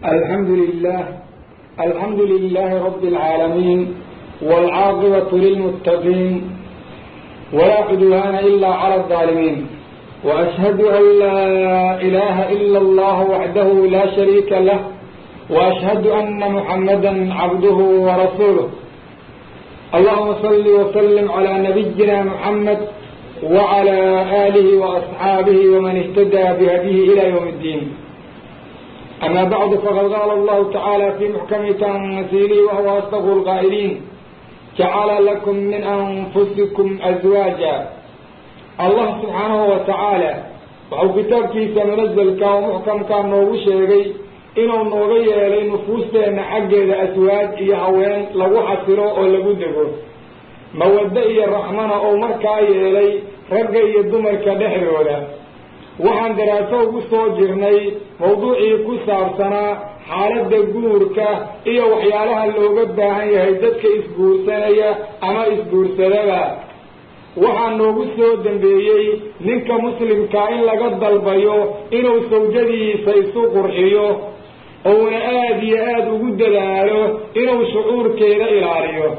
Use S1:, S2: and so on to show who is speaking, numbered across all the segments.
S1: الحمد لله الحمد لله رب العالمين والعاقبة للمتقين ولا عدوان إلا على الظالمين وأشهد أن لا إله إلا الله وحده لا شريك له وأشهد أن محمدا عبده ورسوله اللهم صل وسلم على نبينا محمد وعلى آله وأصحابه ومن اهتدى بهديه إلى يوم الدين أما بعد فقد قال الله تعالى في محكم تنزيله وهو أصدق القائلين جعل لكم من أنفسكم أزواجا الله سبحانه وتعالى waxau kitaabkiisa munazalka oo muxkamkaa noogu sheegay inuu nooga yeelay nufuusteenna xaggeeda aswaaj iyo haween lagu xasilo oo lagu dego mawaddo iyo raxmana oo markaa yeelay ragga iyo dumarka dhexdooda waxaan daraaso ugu soo jirnay mawduucii ku saabsanaa xaaladda guurka iyo waxyaalaha looga baahan yahay dadka isguursanaya ama isguursadaba waxaa noogu soo dambeeyey ninka muslimkaa in laga dalbayo inuu sawjadiisa isu qurxiyo ouna aada iyo aada ugu dadaalo inuu shucuurkeeda ilaaliyo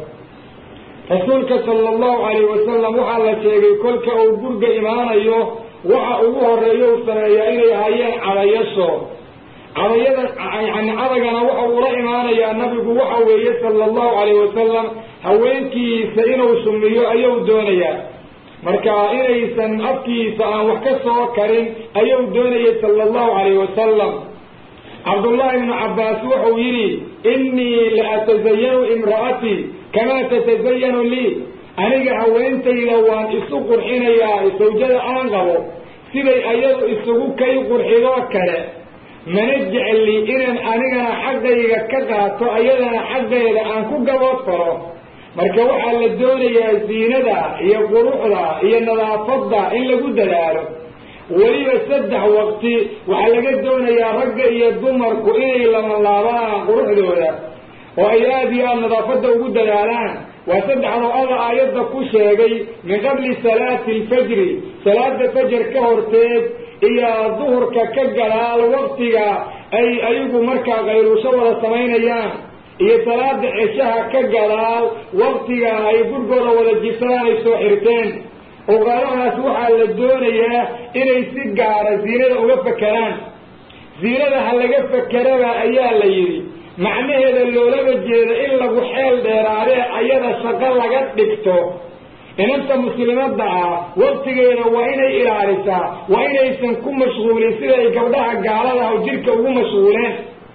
S1: rasuulka sala allahu calayhi wasalam waxaa la sheegay kolka uu gurga imaanayo waxa ugu horeeya u sameeyaa inay hayeen cadayasho cadayada yani cadagana waxa uula imaanayaa nabigu waxa weeye sala allahu calayhi wasalam haweenkiisa inuu sumiyo ayuu doonayaa marka inaysan afkiisa aan wax ka soo karin ayuu doonayay sala allahu calayhi wasalam cabdullahi ibnu cabbaas wuxuu yidhi innii la atasayanu imra'atii kamaa tatasayanu lii aniga haweentayda waan isu qurxinayaa sawjada aan qabo siday ayadu isugu kay qurxidoo kale mana jecli inaan anigana xaggayga ka qaato ayadana xaggeeda aan ku gabood faro marka waxaa la doonayaa ziinada iyo quruxda iyo nadaafadda in lagu dadaalo weliba saddex waqti waxaa laga doonayaa ragga iyo dumarku inay lamalaabaan quruxdooda oo ay aada iyo aada nadaafadda ugu dadaalaan waa saddexdoo alla aayadda ku sheegay min qabli salaati alfajri salaada fajar ka horteed iyo duhurka ka gadaal waqtiga ay ayagu markaa qayluusho wada samaynayaan iyo salaada ceshaha ka gadaal waqtiga ay gurgooda wada jibsadaan ay soo xirteen oqaalahaas waxaa la doonayaa inay si gaara ziinada uga fakeraan ziinada ha laga fakeraba ayaa la yidhi macnaheeda loolaba jeeda in lagu xeel dheeraadee ayada shaqo laga dhigto inanta muslimadda ah waqtigeeda waa inay ilaalisaa waa inaysan ku mashquulin siday gabdhaha gaaladaha oo jidhka ugu mashquuleen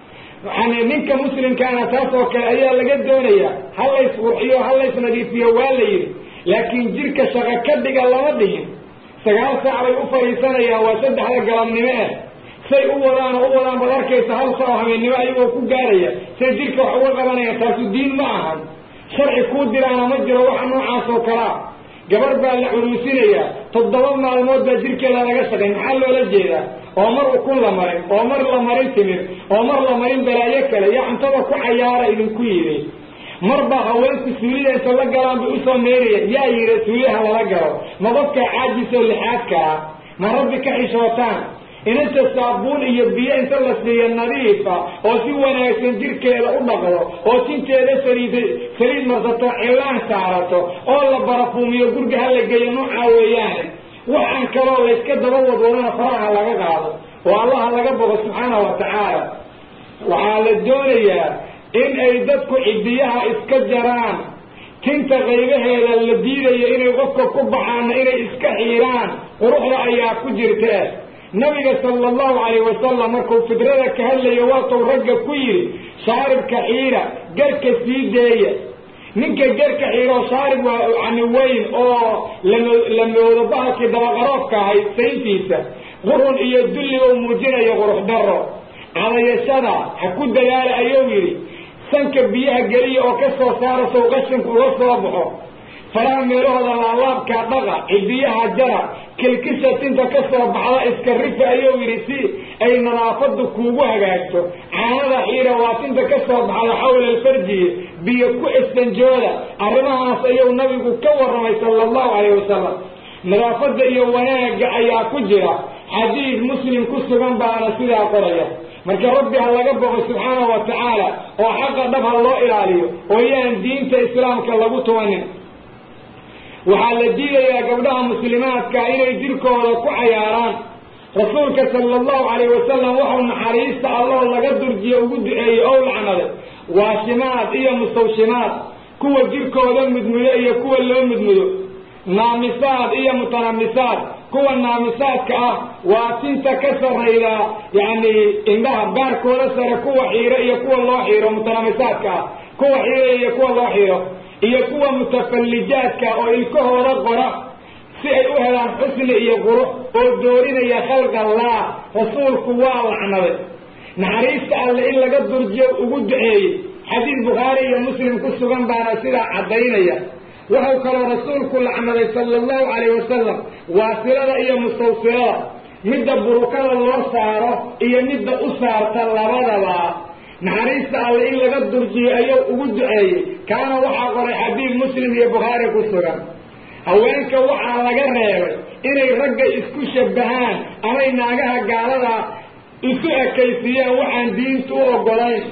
S1: yani ninka muslimkaana taas oo kale ayaa laga doonaya ha lays qurxiyo ha lays nadiifiyo waa la yidhi laakiin jidhka shaqo ka dhiga lama dhihin sagaal saac bay u fadhiisanayaan waa saddexda galabnimo eh say u wadaan oo u wadaan baad arkaysa hal saa oo habeennimo ayagoo ku gaaraya say jidhka wax uga qabanayaan taasu diin ma ahan sharci kuu diraana ma jiro waxa noocaas oo kalea gabar baa la curuusinayaa toddoba maalmood baa jidhkeeda laga shaqayn maxaa loola jeedaa oo mar ukun la marin oo mar la marin timir oo mar la marin balaayo kale iyo cuntada ku cayaara idinku yidhi mar baa haweenku suulida inta la galaan bay usoo meerayaan yaa yidhi suuliyaha lala galo ma dadka caajisoo lixaadka ah ma rabbi ka xishootaan inanta saabuun iyo biyo inta la siiya nadiifa oo si wanaagsan jidhkeeda u dhaqdo oo tinteeda saliid saliid marsato cilaan saarato oo la barafuumiyo gurga ha la geeyo noocaa weeyaane waxaan kaloo layska daba wadwadana faraha laga qaado oo allaha laga bogo subxaana wa tacaala waxaa la doonayaa in ay dadku cidiyaha iska jaraan tinta qaybaheeda la diidayo inay qofka ku baxaana inay iska xiiraan quruxda ayaa ku jirtee nabiga sala allahu calayh wasalam markuu fidrada ka hadlayo waatuu ragga ku yidhi shaaribka xiira garka sii deeya ninka garka xiiroo shaarib waa yani weyn oo la moodo bahalkii dabaqaroofka ahayd sayntiisa qurun iyo dulli oo muujinayo qurux daro cadayashada ha ku dadaala ayuu yidhi sanka biyaha geliya oo ka soo saara sow qashinku uga soo baxo faraha meelahooda laalaabkaa dhaqa cidiyaha jara kilkisha tinta ka soo baxda iska rifa ayuu yidhi si ay nadaafadu kuugu hagaagto caanada xiira waa tinta ka soo baxda xawla alfarjiye biyo ku istanjooda arrimahaas ayuu nabigu ka warramay sala allahu calayh wasalam nadaafadda iyo wanaagga ayaa ku jira xadiid muslim ku sugan baana sidaa qoraya marka rabbi ha laga boqo subxaanahu wa tacaala oo xaqa dhab ha loo ilaaliyo oo yaan diinta islaamka lagu tumanin waxaa la diidayaa gabdhaha muslimaadka inay jirkooda ku cayaaraan rasuulka sala allahu calayh wasalam waxau naxariista alloo laga durjiye ugu duceeyey ow lacnaday waashimaad iyo mustawshimaad kuwa jirkooda mudmudo iyo kuwa loo mudmudo naamisaad iyo mutanamisaad kuwa naamisaadka ah waa tinta ka sarrayda yacni indhaha baarkooda sare kuwa xiiro iyo kuwa loo xiiro mutanamisaadka ah kuwa xiiro iyo kuwa loo xiiro iyo kuwa mutafallijaadka oo ilkahooda qora si ay u helaan xusni iyo qurux oo doorinaya khalqallah rasuulku waa lacnaday naxariista alle in laga durjiyo ugu duceeyey xadiid bukhaari iyo muslim ku sugan baana sidaa caddaynaya wuxuu kaloo rasuulku lacnaday sala allahu calayh wasalam waasilada iyo mustawsilada midda burukada loo saaro iyo midda u saarta labadaba naxariista alle in laga durjiyo ayuu ugu duceeyey kaana waxaa qoray xadiid muslim iyo bukhaari ku sugan haweenka waxaa laga reebay inay ragga isku shabbahaan amay naagaha gaalada isu ekaysiiyaan waxaan diintu u oggolayn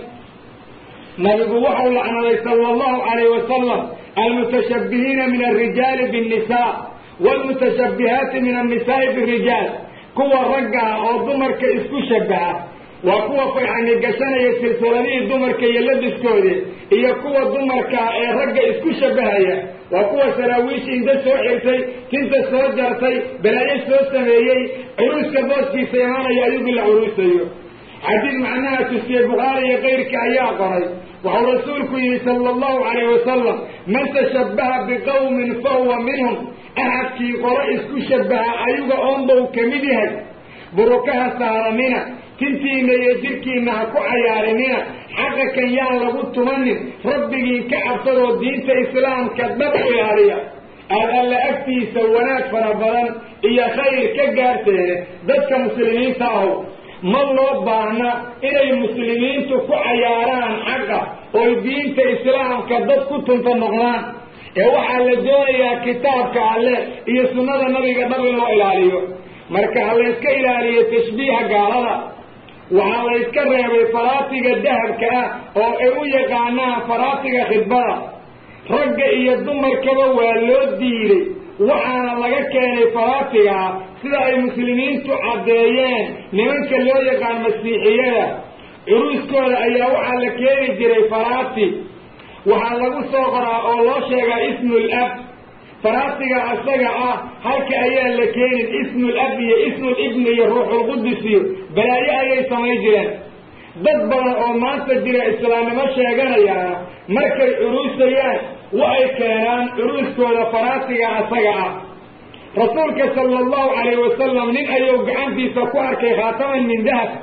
S1: nabigu waxau lacnaday sala allahu calayh wasalam almutashabbihiina min alrijaali binnisa waalmutashabbihaati min annisaai birijaal kuwa raggaa oo dumarka isku shabbaha waa kuwa fayxani gashanaya silsiladihii dumarka iyo labiskoodii iyo kuwa dumarkaa ee ragga isku shabbahaya waa kuwa saraawiishi inta soo xirtay tinta soo jartay balaayo soo sameeyey curuuska booskiisa imaanaya ayagii la curuusayo xadiid macnaha tusiyey bukhaari iyo kayrka ayaa qoray waxau rasuulku yihi sala allahu calayh wasalam man tashabbaha biqawmin fahuwa minhum axadkii qoro isku shabbaha ayuga oonbau ka mid yahay burukaha saaranina tintiina iyo jirkiina ha ku cayaarinina xaqa kan yaan lagu tumanin rabbigiin ka cabsadoo diinta islaamka dhab ilaaliya aad alla agtiisa wanaag fara badan iyo khayr ka gaarteene dadka muslimiinta ahow ma loo baahna inay muslimiintu ku cayaaraan xaqa oy diinta islaamka dad ku tunta noqdaan ee waxaa la doonayaa kitaabka alle iyo sunnada nabiga dhab in loo ilaaliyo marka ha layska ilaaliyo tashbiiha gaalada waxaa layska reebay faraatiga dahabka ah oo ay u yaqaanaan faraatiga khidbada ragga iyo dumarkaba waa loo diiday waxaana laga keenay faraatigaa sida ay muslimiintu caddeeyeen nimanka loo yaqaan masiixiyada curuuskooda ayaa waxaa la keeni jiray faraati waxaa lagu soo qoraa oo loo sheegaa ismul ab faraatiga asaga ah halka ayaa la keenin ismul ab iyo ismul ibni iyo ruuxulqudus iyo balaayo ayay samayn jireen dad badan oo maanta jira islaamnimo sheeganayaana markay curuusayaan waxay keenaan curuuskooda faraatiga asaga ah rasuulka sala allahu calayh wasalam nin ayuu gacantiisa ku arkay khaataman min dahab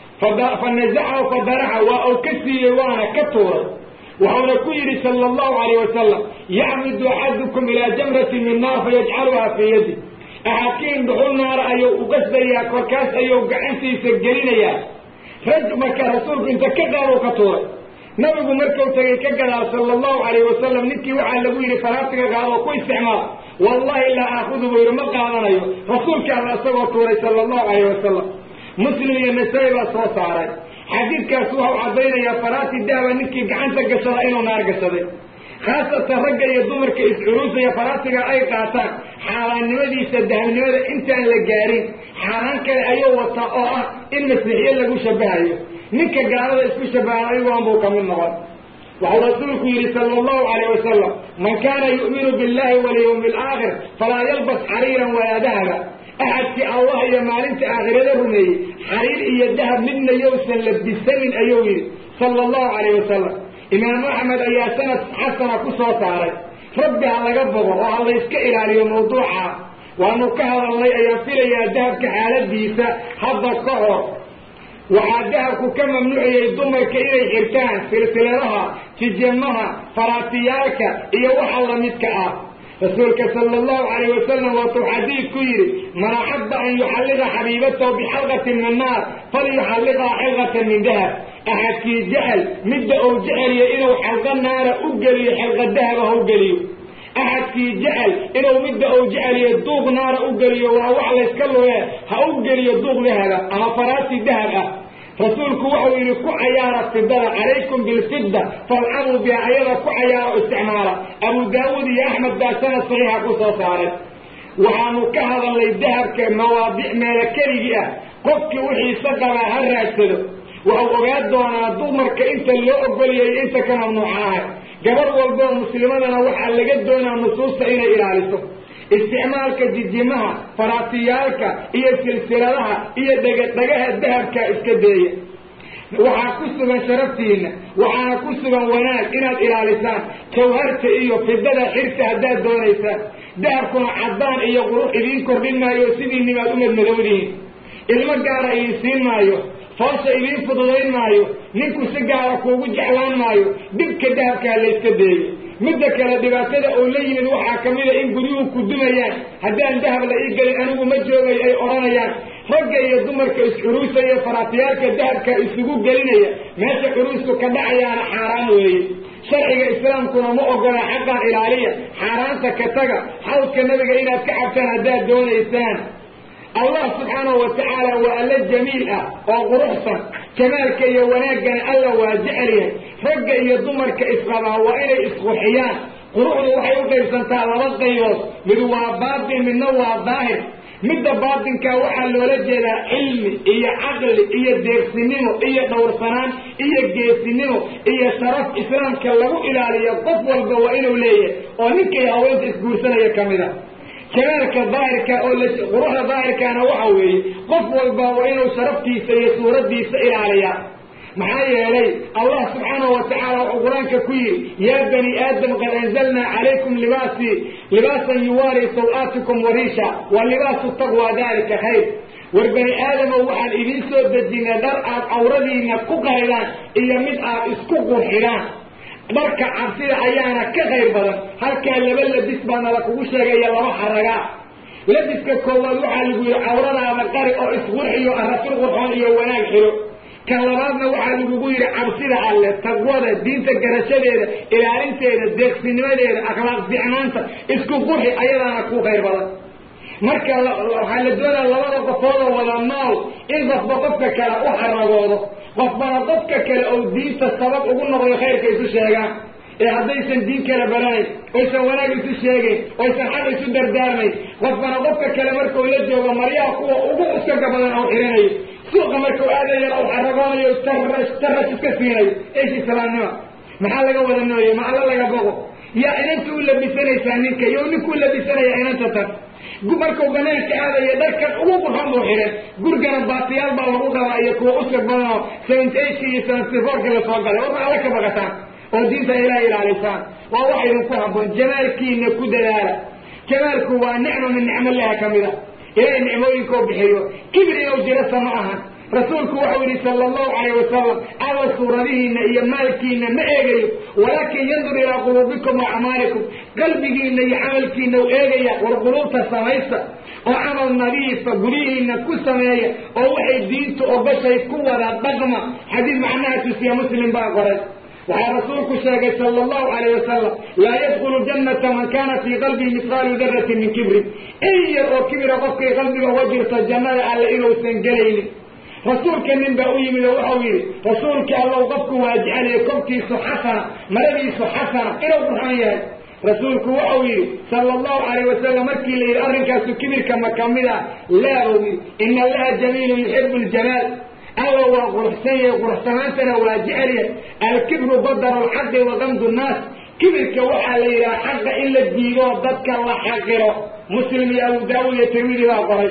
S1: fa nasacahu fadaraxa waa uu ka siiyey waana ka tuuray wuxuuna ku yidhi sala allahu calayh wasalam yacmidu axadukum ilaa jamratin min naar fayajcaluhaa fii yadi axadkiin dhuxul naara ayuu uqasdayaa korkaas ayuu gacantiisa gelinayaa rag marka rasuulku inta ka qaadou ka tuuray nabigu markuu tagay ka gadaa sala allahu calayh wasalam ninkii waxaa lagu yidhi faraatiga qaadoo ku isticmaal wallahi laa aakudu buu yidhi ma qaadanayo rasuulka alla isagoo tuuray sala allahu calayh wasalam muslim iyo nasaa-i baa soo saaray xadiidkaas waxau caddaynayaa faraati dahaba ninkii gacanta gashada inuu naar gashaday khaasatan ragga iyo dumarka iscuruusaya faraatiga ay qaataan xaaraannimadiisa dahabnimada intaan la gaarin xaaraan kale ayuu wataa oo ah in masiixiye lagu shabahayo ninka gaalada isku shabahan ayugoon buu ka mid noqon waxau rasuulku yidhi sala allahu calayh wasalam man kaana yu'minu billahi walyawmi alaakhir falaa yalbas xariiran walaa dahaba axadkii allah iyo maalinta aakhirada rumeeyey xariir iyo dahab midna yowsan labisanin ayuu yidhi sala allahu calayh wasalam imaamu axmed ayaa sanad xasana ku soo saaray rabbi ha laga bogo oo ha layska ilaaliyo mawduuca waanu ka hadalnay ayaan filayaa dahabka xaaladiisa hadda ka hor waxaa dahabku ka mamnuuciyey dumarka inay xirtaan silsiladaha tijamaha faraatiyaalka iyo waxa lamidka ah rasuulka sala allahu calayh wasalam waatuu xadiid ku yidhi man axabba an yuxalliqa xabiibatahu bixalqatin min naar falyuxalliqhaa xilqatan min dahab axadkii jecel midda uu jeceliyo inuu xalqa naara u geliyo xilqa dahaba ha u geliyo axadkii jecel inuu midda uu jeceliyo duuq naara u geliyo waa wax layska lugee ha u geliyo duuq dahaba ama faraasi dahab ah rasuulku wuxuu yidhi ku cayaara fidada calaykum bilfidda falcabuu biha ayada ku cayaara o isticmaala abu daawuud iyo axmed baa sanad saxiixa ku soo saaray waxaanu ka hadalnay dahabka mawaadic meelo keligii ah qofkii wixiisa qabaa ha raagsado waxau ogaa doonaa dumarka inta loo ogoliyay inta ka mamnuuca ahay gabar walboo muslimadana waxaa laga doonaa nusuusta inay ilaaliso isticmaalka jijimaha faraatiyaalka iyo silsiladaha iyo dhegadhegaha dahabka iska deeya waxaa ku sugan sharaftiina waxaana ku sugan wanaag inaad ilaalisaan jawharta iyo fidada xirta haddaad doonaysaan dahabkuna caddaan iyo qurux idiin kordhin maayo sidiinibaad u madmadowdihiin ilmo gaara idiin siin maayo foosha idiin fududayn maayo ninku si gaara kuugu jeclaan maayo dhibka dahabkaa layska deeyo midda kale dhibaatada oo la yimid waxaa ka mida in guryuhu ku dumayaan haddaan dahab la ii gelin anigu ma joogay ay odhanayaan ragga iyo dumarka is-curuusaya faraatiyaalka dahabka isugu gelinaya meesha curuusku ka dhacayaana xaaraan weeye sharciga islaamkuna ma ogola xaqaan ilaaliya xaaraanta ka taga xawdka nabiga inaad ka cabtaan haddaad doonaysaan allah subxaanahu wa tacaala waa alla jamiil ah oo quruxsan jamaalka iyo wanaaggana alla waa jecel yahay ragga iyo dumarka isqabaa waa inay isqurxiyaan quruxdu waxay u qaybsantaa laba qaybood mid waa baatin midna waa daahir midda baatinkaa waxaa loola jeedaa cilmi iyo caqli iyo deersinimo iyo dhowrsanaan iyo geesinimo iyo sharaf islaamka lagu ilaaliyo qof walba waa inuu leeyahay oo ninkay haweenta isguursanaya ka mid a jamaalka daahirka oo quruxda daahirkaana waxa weeye qof walba waa inuu sharaftiisa iyo suuraddiisa ilaaliyaa maxaa yeelay allah subxaanahu wa tacaala wuxuu qur-aanka ku yidhi yaa bani aadam qad anzalnaa calaykum libaasi libaasan yuwaari saw-aatikum wariisha wa libaasu taqwa dalika khayr war bani aadamow waxaan idiin soo dejinay dhar aad cawradiina ku qaydaan iyo mid aad isku qurxidaan dharka cabsida ayaana ka qayr badan halkaa laba labis baana la kugu sheegaya laba xaragaa labiska koowaad waxaa lagu yidhi cawradaada qari oo isqurxiyo arasul qurxoon iyo wanaag xiro kan labaadna waxaa lagugu yidhi cabsida alle taqwada diinta garashadeeda ilaalinteeda deeqsinimadeeda akhlaaq ficnaanta isku qurxi ayadaana ku qayr badan marka waxaa la doonaa labada qofoodoo wada nool in qofba qofka kale u xaragoodo qofbana qofka kale ou diinta sabab ugu noqdo khayrka isu sheegaan ee haddaysan diin kala baranayn oysan wanaag isu sheegayn oysan xaq isu dardaarmayn qofbana qofka kale markuu la joogo maryaha kuwa ugu uskaga badan ou xiranayo suuqa markuu aadayana u xaragoonayo tarash iska siinayo eesh islaamnima maxaa laga wada nooyay ma alla laga boqo yaa inanta u labisanaysaa ninka iyo ninkuu labisanaya inanta tan markuu banaanka aadaya dharkan ugu qurxon buu xidhan gurigana baatiyaal baa lagu qabaa iyo kuwa uska badanoo seventy eighki iyo seventy fourki la soo galay warma alla ka baqataan oo diinta ilaah ilaalisaan waa wax idinku habboon jamaalkiina ku dadaala jamaalku waa nicma min nicmalaha ka mid a ilahay nicmooyinkoo bixiyo kibir inuu jirasa ma ahan rasuulku waxau yidhi sala allahu calayh wasalam alla suuradihiina iyo maalkiina ma eegayo walaakin yandur ilaa quluubikum wa acmaalikum qalbigiina iyo camalkiina u eegaya war quluubta samaysta oo camal nadiifa guryihiina ku sameeya oo waxay diintu ogashay ku wada dhaqma xadiis macnaha tusiya muslim baa qoray waxaa rasuulku sheegay sala allahu calayh wasalam laa yadkhulu jannata man kana fii qalbihi mithqaalu daratin min kibrin in yar oo kibira qofkay qalbiga uga jirto jannada alle inuusan gelaynin rasuulka nin baa u yimid oo waxau yidhi rasuulkii allow qofku waa jecelaya kobkiisu xasana maradiisu xasana inuu qurxan yahay rasuulku waxau yidhi sala allahu calayh wasalam markii la yidhi arrinkaasu kibirka ma ka mid ah laa buu yidhi ina allaha jamiilun yuxibu ljamaal alla waa quruxsan yahay quruxsanaantana waa jecel yahay alkibru badaru lxaqi wa qamdu nnaas kibirka waxaa la yidhaha xaqa in la diidoo dadka la xaqiro muslim iyo abu daawud iyo tirmidi baa qoray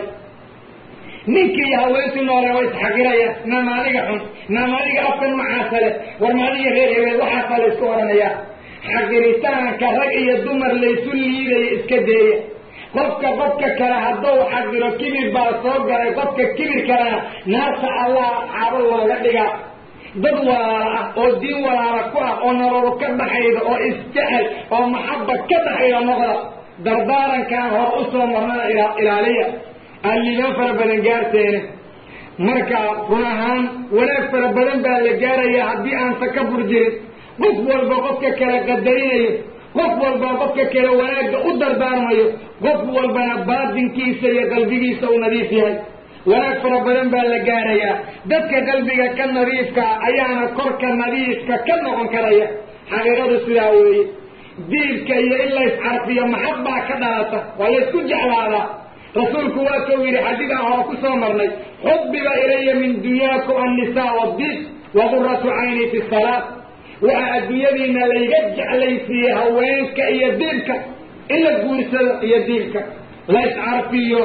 S1: ninkii iyo haweentii noole waa isxaqiraya naamaadiga xun naamaadiga afkan macaasa leh war maadiga reer hebeel waxaasaa la isku odhanayaa xaqiritaanka rag iyo dumar laysu liidaya iska deeya qofka qofka kale hadduu xaqiro kibir baa soo galay qofka kibir kalena naarta allah caabo looga dhigaa dad walaala ah oo diin walaala ku ah oo nololo ka dhaxayda oo isjecel oo maxaba ka dhaxayda noqda dardaarankaan hor u soo marnada ilaaliya alliimaan fara badan gaarteena marka run ahaan wanaag fara badan baa la gaaraya haddii aan takabur jirin qof walba qofka kale qadarinayo qof walba qofka kale wanaagga u dardaarmayo qof walbana baatinkiisa iyo qalbigiisa uu nadiif yahay wanaag fara badan baa la gaarayaa dadka qalbiga ka nadiifkaa ayaana korka nadiifka ka noqon karaya xaqiiqadu sidaa weeye diibka iyo in layscarfiyo maxab baa ka dhalata waa laysku jeclaadaa rasuulku waa kau yidhi xadiidan hore ku soo marnay xubbiba ilaya min dunyaakum annisaa wadiib waquratu cayni fi salaa waxa adduunyadiina layga jeclaysiiyey haweenka iyo diibka in la guursado iyo diibka la iscarfiyo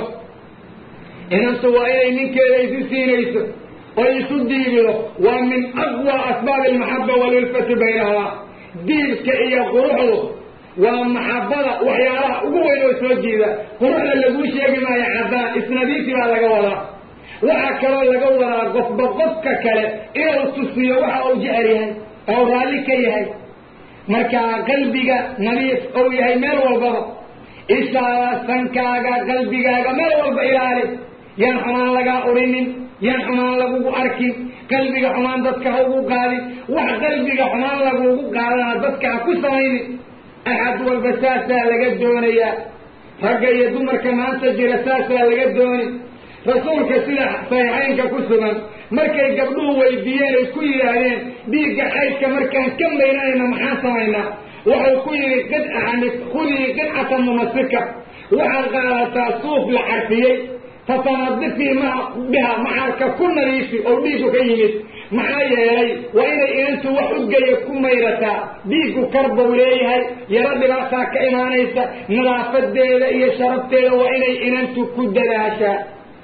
S1: inantu waa inay ninkeeda isu siinayso oo isu diibido waa min aqwa asbaabi almaxaba walulfati baynahumaa diibka iyo quruxdu waa maxabada waxyaalaha ugu weyn oo soo jiida quruxda laguu sheegi maayo caddaan isnadiifi baa laga wadaa waxaa kaloo laga wadaa qofba qofka kale inuu tusiyo waxa uu jecel yahay oo raalli ka yahay markaa qalbiga nadiif ou yahay meel walbaba ishaada sankaaga qalbigaaga meel walba ilaali yaan xumaan lagaa urinin yaan xumaan lagugu arkin qalbiga xumaan dadka ha ugu qaadin wax qalbiga xumaan lagugu qaadana dadka ha ku samaynin axad walba saasaa laga doonayaa ragga iyo dumarka maanta jira saasaa laga dooni rasuulka sida saxiixaynka ku sugan markay gabdhuhu weydiiyeen ay ku yidhaahdeen dhiigga xaydka markaan ka maynanayna maxaan samaynaa wuxuu ku yidhi qidcani khudii qidcata mumasika waxaad qaadataa suuf la carfiyey fatanadifii ma biha maxarka ku nadiifi oo dhiiggu ka yimid maxaa yeelay waa inay inantu wax udgaya ku mayrataa dhiiggu karbau leeyahay yaro dhibaataa ka imaanaysa nadaafadeeda iyo sharafteeda waa inay inantu ku dadaashaa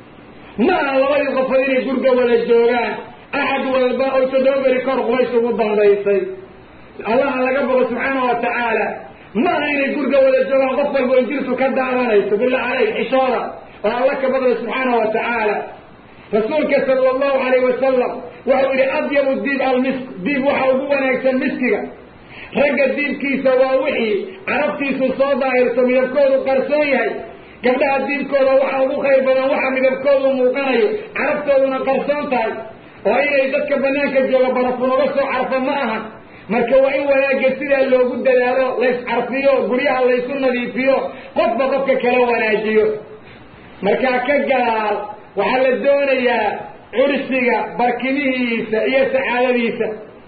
S1: ma aha labadii qofood inay gurga wada joogaan axad walba oo toddoba beri kor qubays ugu dambaysay allaha laga bogo subxaana wa tacaala ma aha inay gurga wada joogaan qof walba oo jirtu ka daadanayso billah caleyk xishooda oo alla ka badla subxaana wa tacaala rasuulka sala allahu alayh wasalam waxau yidhi adyabu diib almisk diib waxa ugu wanaagsan miskiga ragga diibkiisa waa wixii carabtiisu soo daahirto midabkoodu qarsoon yahay gabdhaha diibkooda waxa ugu khayr badan waxa midabkoodu muuqanayo carabtooduna qarsoon tahay oo inay dadka banaanka jooga barafunoga soo carfo ma aha marka waa in wanaagga sidaa loogu dadaalo lays carfiyo guryaha laysu nadiifiyo qofba qofka kala wanaajiyo markaa ka gadaal waxaa la doonayaa cursiga barkimihiisa iyo sacaadadiisa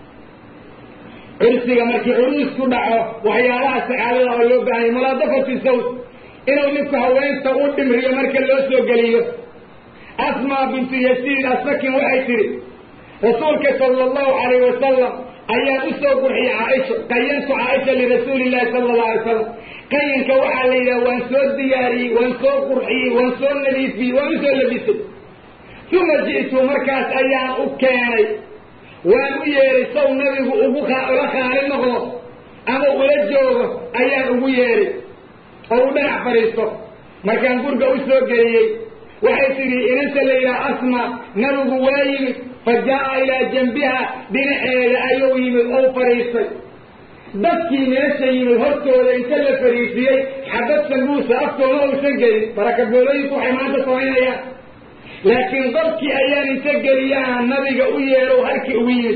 S1: cursiga markii curuus ku dhaco waxyaalaha sacaadada oo loo baahanya mulaadafatu sawt inuu ninku haweenta u dhimriyo marka loo soo geliyo asmaa bintu yasiid asakin waxay tidhi rasuulka sala allahu calayh wasalam ayaan u soo qurxiyey caaisha qayantu caaisha lirasuuli illahi sala allahu alay slam qayinka waxaa la yidhaha waan soo diyaariyey waan soo qurxiyey waan soo nadiifiyey waan usoo labisay uma ji'tu markaas ayaan u keenay waan u yeedhay saw nabigu ugu ula khaali noqdo ama ula joogo ayaan ugu yeedhay oo u dhanac fadhiisto markaan gurga u soo geliyey waxay tidhi inanta la yidhaha asma nabigu waa yimid fa jaa'a ilaa janbiha dhinaceeda ayuu yimid ou fadhiistay dadkii meesha yimid hortooda inta la fadhiisiyey xabad sanbuusa aftooma uusan gelin barakaboolooyinku waxay maanta samaynayaan laakiin dadkii ayaan inta geliyaan nabiga u yeedhow halkii ugu yimid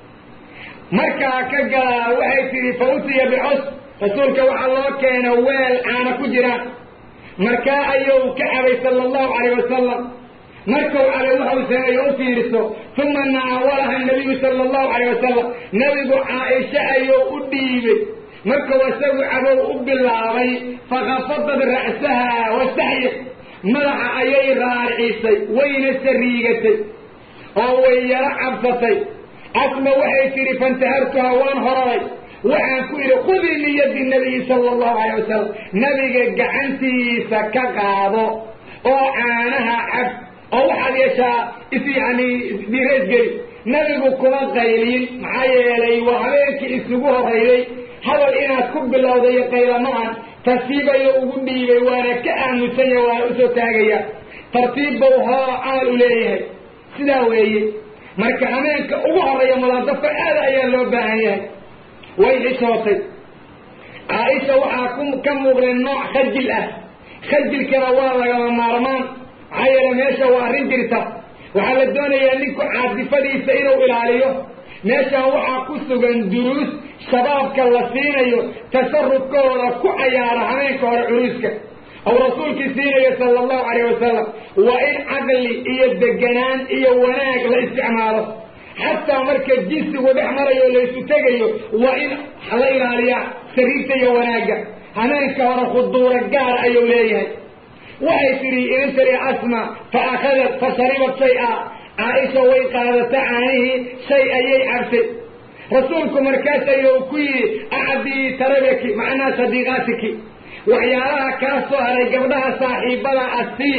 S1: markaa ka galaa waxay tidhi fa utiya bicos rasuulka waxaa loo keena weel caana ku jiraan markaa ayuu ka cabay sala allahu calayh wasalam markuu cabay waxau sameeyo u fiiriso uma naawalaha nabiyu sala allahu calayh wasalam nabigu caaisha ayuu u dhiibay markuu isagu cabow u bilaabay fakafadad ra'saha wastaxyir madaxa ayay raarcisay wayna sariigatay oo way yaro cabsatay asma waxay tidhi fantahartuha waan horaday waxaan ku idhi khudii min yadi nabiyi sala allahu calayh wasalam nabiga gacantiisa ka qaado oo caanaha cab oo waxaad yeeshaa is yani dhireesgeli nabigu kuma qaylin maxaa yeelay waa habeenkii isugu horrayday hadal inaad ku bilowda iyo qaylamahan tartiibayo ugu dhiibay waana ka aamusanya waana usoo taagaya tartiib bau hoo camal u leeyahay sidaa weeye marka habeenka ugu horreeya mulaadafka aada ayaa loo baahan yahay way xishootay caaisha waxaa ku ka muuqday nooc khajil ah khajilkana waa lagama maarmaan maxaa yeele meesha waa arrin jirta waxaa la doonayaa ninku caadifadiisa inuu ilaaliyo meeshaan waxaa ku sugan duruus shabaabka la siinayo tasarufkooda ku cayaara habeenka hore curuuska ou rasuulkii siinayo sala allahu calayh wasalam waa in caqli iyo deganaan iyo wanaag la isticmaalo xataa marka jinsigu dhex marayo laysu tegayo waa in la ilaaliyaa sariirta iyo wanaagga hameenka hore khuduura gaar ayuu leeyahay waxay tidhi inantari asma fa akhadat fa sharibat shay-a caaisha way qaadata caanihii shay ayay cabtay rasuulku markaas ayuu ku yidhi acdii tarabaki macnaa sadiiqaatiki waxyaalaha kaa soo haray gabdhaha saaxiibada asii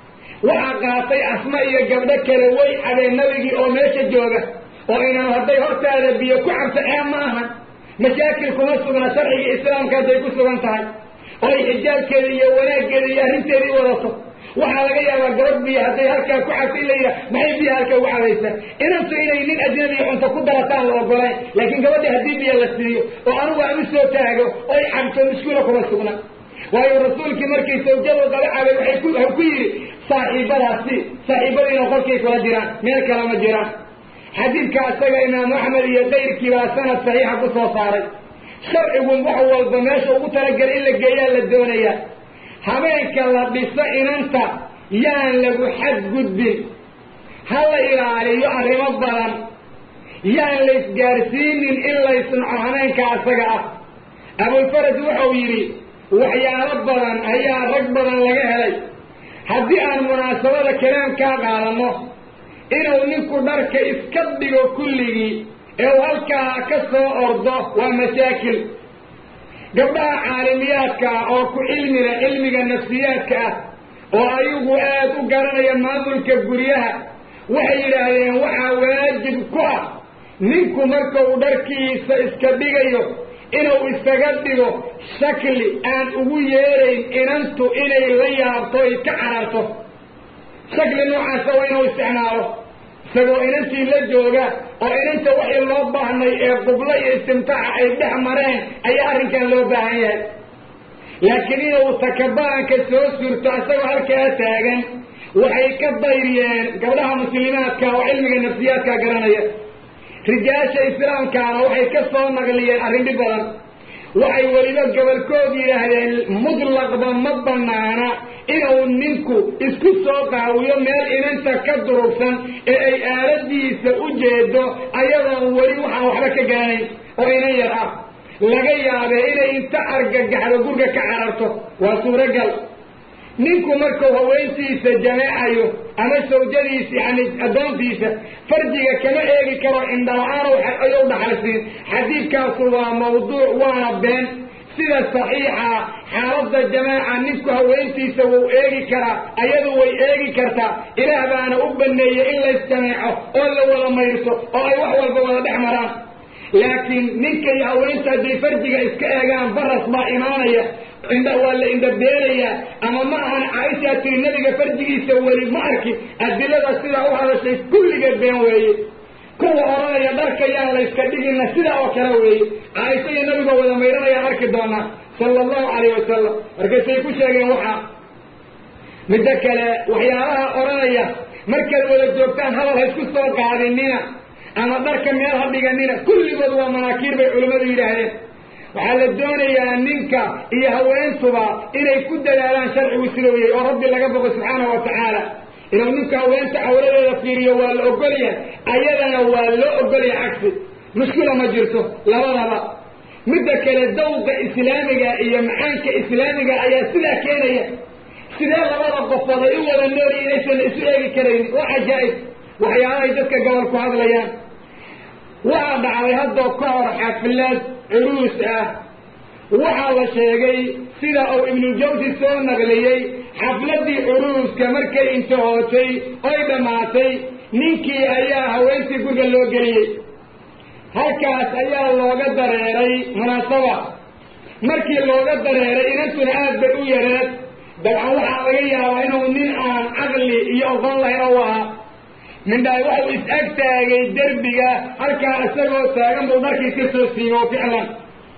S1: waxaa qaatay asma iyo gabdho kale way cabeen nabigii oo meesha jooga oo inaan hadday hortaada biyo ku cabto ee ma aha mashaakil kuma sugna sharciga islaamka hadday ku sugan tahay oo ay xijaabkeeda iyo wanaaggeeda iyo arrinteedii wadato waxaa laga yaabaa gabadh biyo hadday halkaa ku cabto in la yidhaha maxay biyo halkaa ugu cabaysaa inantu inay nin ajnabiya cunto ku darataan la ogolayn laakiin gabadha haddii biyo la siiyo oo anugu aan u soo taago oy cabto mushkula kuma sugna waayo rasuulkii markay sawjadu qaba cabay waxay ku ku yidhi saaxiibadaasi saaxiibadiina qolkay kula jiraan meel kale ma jiraan xadiidka asaga imaamu axmed iyo kayrkii baa sanad saxiixa ku soo saaray sharcigu wax walba meesha ugu talagelay in la geeyaa la doonayaa habeenka la dhiso inanta yaan lagu xadgudbin ha la ilaaliyo arrimo badan yaan la isgaarsiinin in laysnaco habeenka asaga ah abulfaraj wuxuu yidhi waxyaalo badan ayaa rag badan laga helay haddii aan munaasabada kalaamkaa qaadanno inuu ninku dharka iska dhigo kulligii ee uu halkaa ka soo ordo waa mashaakil gabdhaha caalimiyaadka ah oo ku cilmila cilmiga nafsiyaadka ah oo ayagu aad u garanaya maamulka guryaha waxay yidhaahdeen waxaa waajib ku ah ninku marka uu dharkiisa iska dhigayo inuu isaga dhigo shakli aan ugu yeerayn inantu inay la yaabto ay ka cararto shakli noocaasa waa inuu isticmaalo isagoo inantii la jooga oo inanta wixii loo baahnay ee qublo iyo istimtaaca ay dhex mareen ayaa arrinkan loo baahan yahay laakiin inuu takabaanka soo surto isagoo halkaa taagan waxay ka dayriyeen gabdhaha muslimaadka oo cilmiga nafsiyaadka garanaya rijaasha islaamkaana waxay ka soo naqliyeen arrin dhib badan waxay weliba gobolkood yidhaahdeen mutlaqba ma banaana inuu ninku isku soo qaawiyo meel inanta ka durugsan ee ay aaladiisa u jeedo ayadoon weli waxaan waxba ka garanayn oo inan yar ah laga yaabee inay inta argagaxdo gurga ka cararto waa suuragal ninku markuu haweentiisa jameecayo ama sawjadiisa yani addoontiisa farjiga kama eegi karo indhala-aan ayuu dhaxalsiin xadiidkaasu waa mawduuc waana been sida saxiixa xaaladda jamaaca ninku haweentiisa wuu eegi karaa ayadu way eegi kartaa ilaah baana u baneeyey in laysjameeco oo la wada mayrto oo ay wax walba wada dhex maraan laakiin ninka iyo haweenta hadday farjiga iska eegaan baras baa imaanaya indha waa la indhabeenayaa ama ma ahan caaishaa tiri nabiga farjigiisa weli ma arki adilada sidaa u hadashay kulligeed been weeye kuwa odhanaya dharka yaan layska dhigina sidaa oo kale weeye caaisha iyo nabigoo wada mayranayaan arki doonaa sala allahu calayh wasalam markaysay ku sheegeen waxaa middo kale waxyaalaha odhanaya markaad wada joogtaan hadal ha isku soo qaadinina ama dharka meel ha dhiganina kulligood waa manaakiir bay culimmadu yidhaahdeen waxaa la doonayaa ninka iyo haweentuba inay ku dadaalaan sharcigu siduu yahay oo rabbi laga boqo subxaanahu wa tacaala inuu ninka haweenta cawradeeda fiiriyo waa la ogolyahay ayadana waa loo ogolyahay cagsi mushkila ma jirto labadaba midda kale dawqa islaamiga iyo macaanka islaamiga ayaa sidaa keenaya sidee labada qofood ay u wada nooli inaysan isu eegi karaynin waa cajaa'ib waxyaalahay dadka gobol ku hadlayaan waxaa dhacday haddoo ka hor xaflad curuus ah waxaa la sheegay sida uu ibnuljawsi soo naqliyey xafladdii curuuska markay intahootay oy dhammaatay ninkii ayaa haweentii guriga loo geliyey halkaas ayaa looga dareeray munaasaba markii looga dareeray inantuna aad bay u yareed dabcan waxaa laga yaabaa inuu nin aan caqli iyo oqon lahayn oo ahaa mindhaay waxau is-ag taagay derbiga halkaa isagoo taagan buu dharkii ka soo siiyo ficlan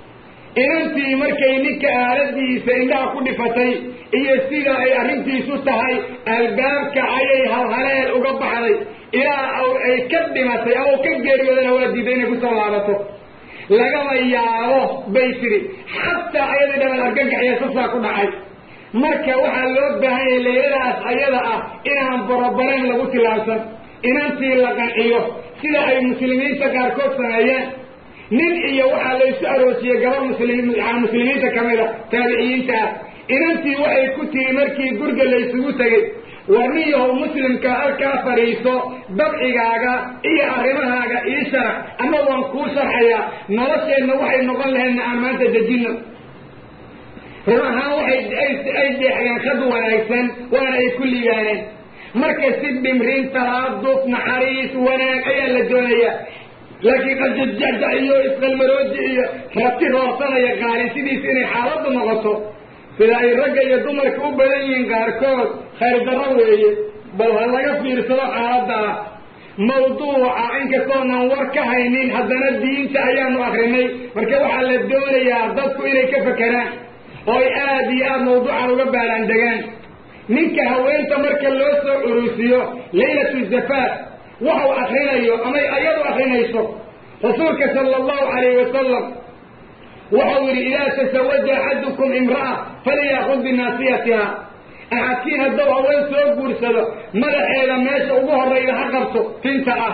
S1: inantii markay ninka aaladiisa indhaha ku dhifatay iyo sida ay arrintiisu tahay albaabka ayay halhaleel uga baxday ilaa ay ka dhimatay ama u ka geeriyoodana waa diiday inay kusoo laabato lagama yaabo bay tidhi xataa ayadii dhaban argagaxiya sasaa ku dhacay marka waxaa loo baahan yahay leyladaas ayada ah inaan borobareen lagu tilaabsan inantii la qanciyo sida ay muslimiinta qaarkood sameeyeen nin iyo waxaa laysu aroosiyey gabar muslim muslimiinta ka mid a taabiciyiinta ah inantii waxay ku tiri markii guriga laysugu tegey warniyahow muslimka halkaa fadhiiso dabcigaaga iyo arrimahaaga ii sharax ama waan kuu sharxayaa nolosheenna waxay noqon lahaydna aan maanta dejinno run ahaan waxay ay deexdeen khad wanaagsan waana ay ku liibaaneen marka si dhimrin talaaduf naxariis wanaag ayaa la doonayaa laakiin qajajaja iyo isqalmarooji iyo rati roorsanaya qaali sidiisa inay xaaladdu noqoto sida ay ragga iyo dumarka u badan yihiin qaarkood khayr darro weeye bal ha laga fiirsado xaaladda ah mawduuca inkastoonan war ka haynin haddana diinta ayaanu akrinay marka waxaa la doonayaa dadku inay ka fakeraan oo ay aada iyo aada mawduucan uga baaraan degaan ninka haweenta marka loo soo curusiyo laylatu zafaaf waxau akrinayo ama ayadu akrinayso rasuulka sala allahu calayhi wasalam waxau yidhi idaa tasawaja axadukum imra'a faliyaakud binaasiyatiha axadkiin hadduu haween soo guursado madaxeeda meesha ugu horrayda ha qabto tinta ah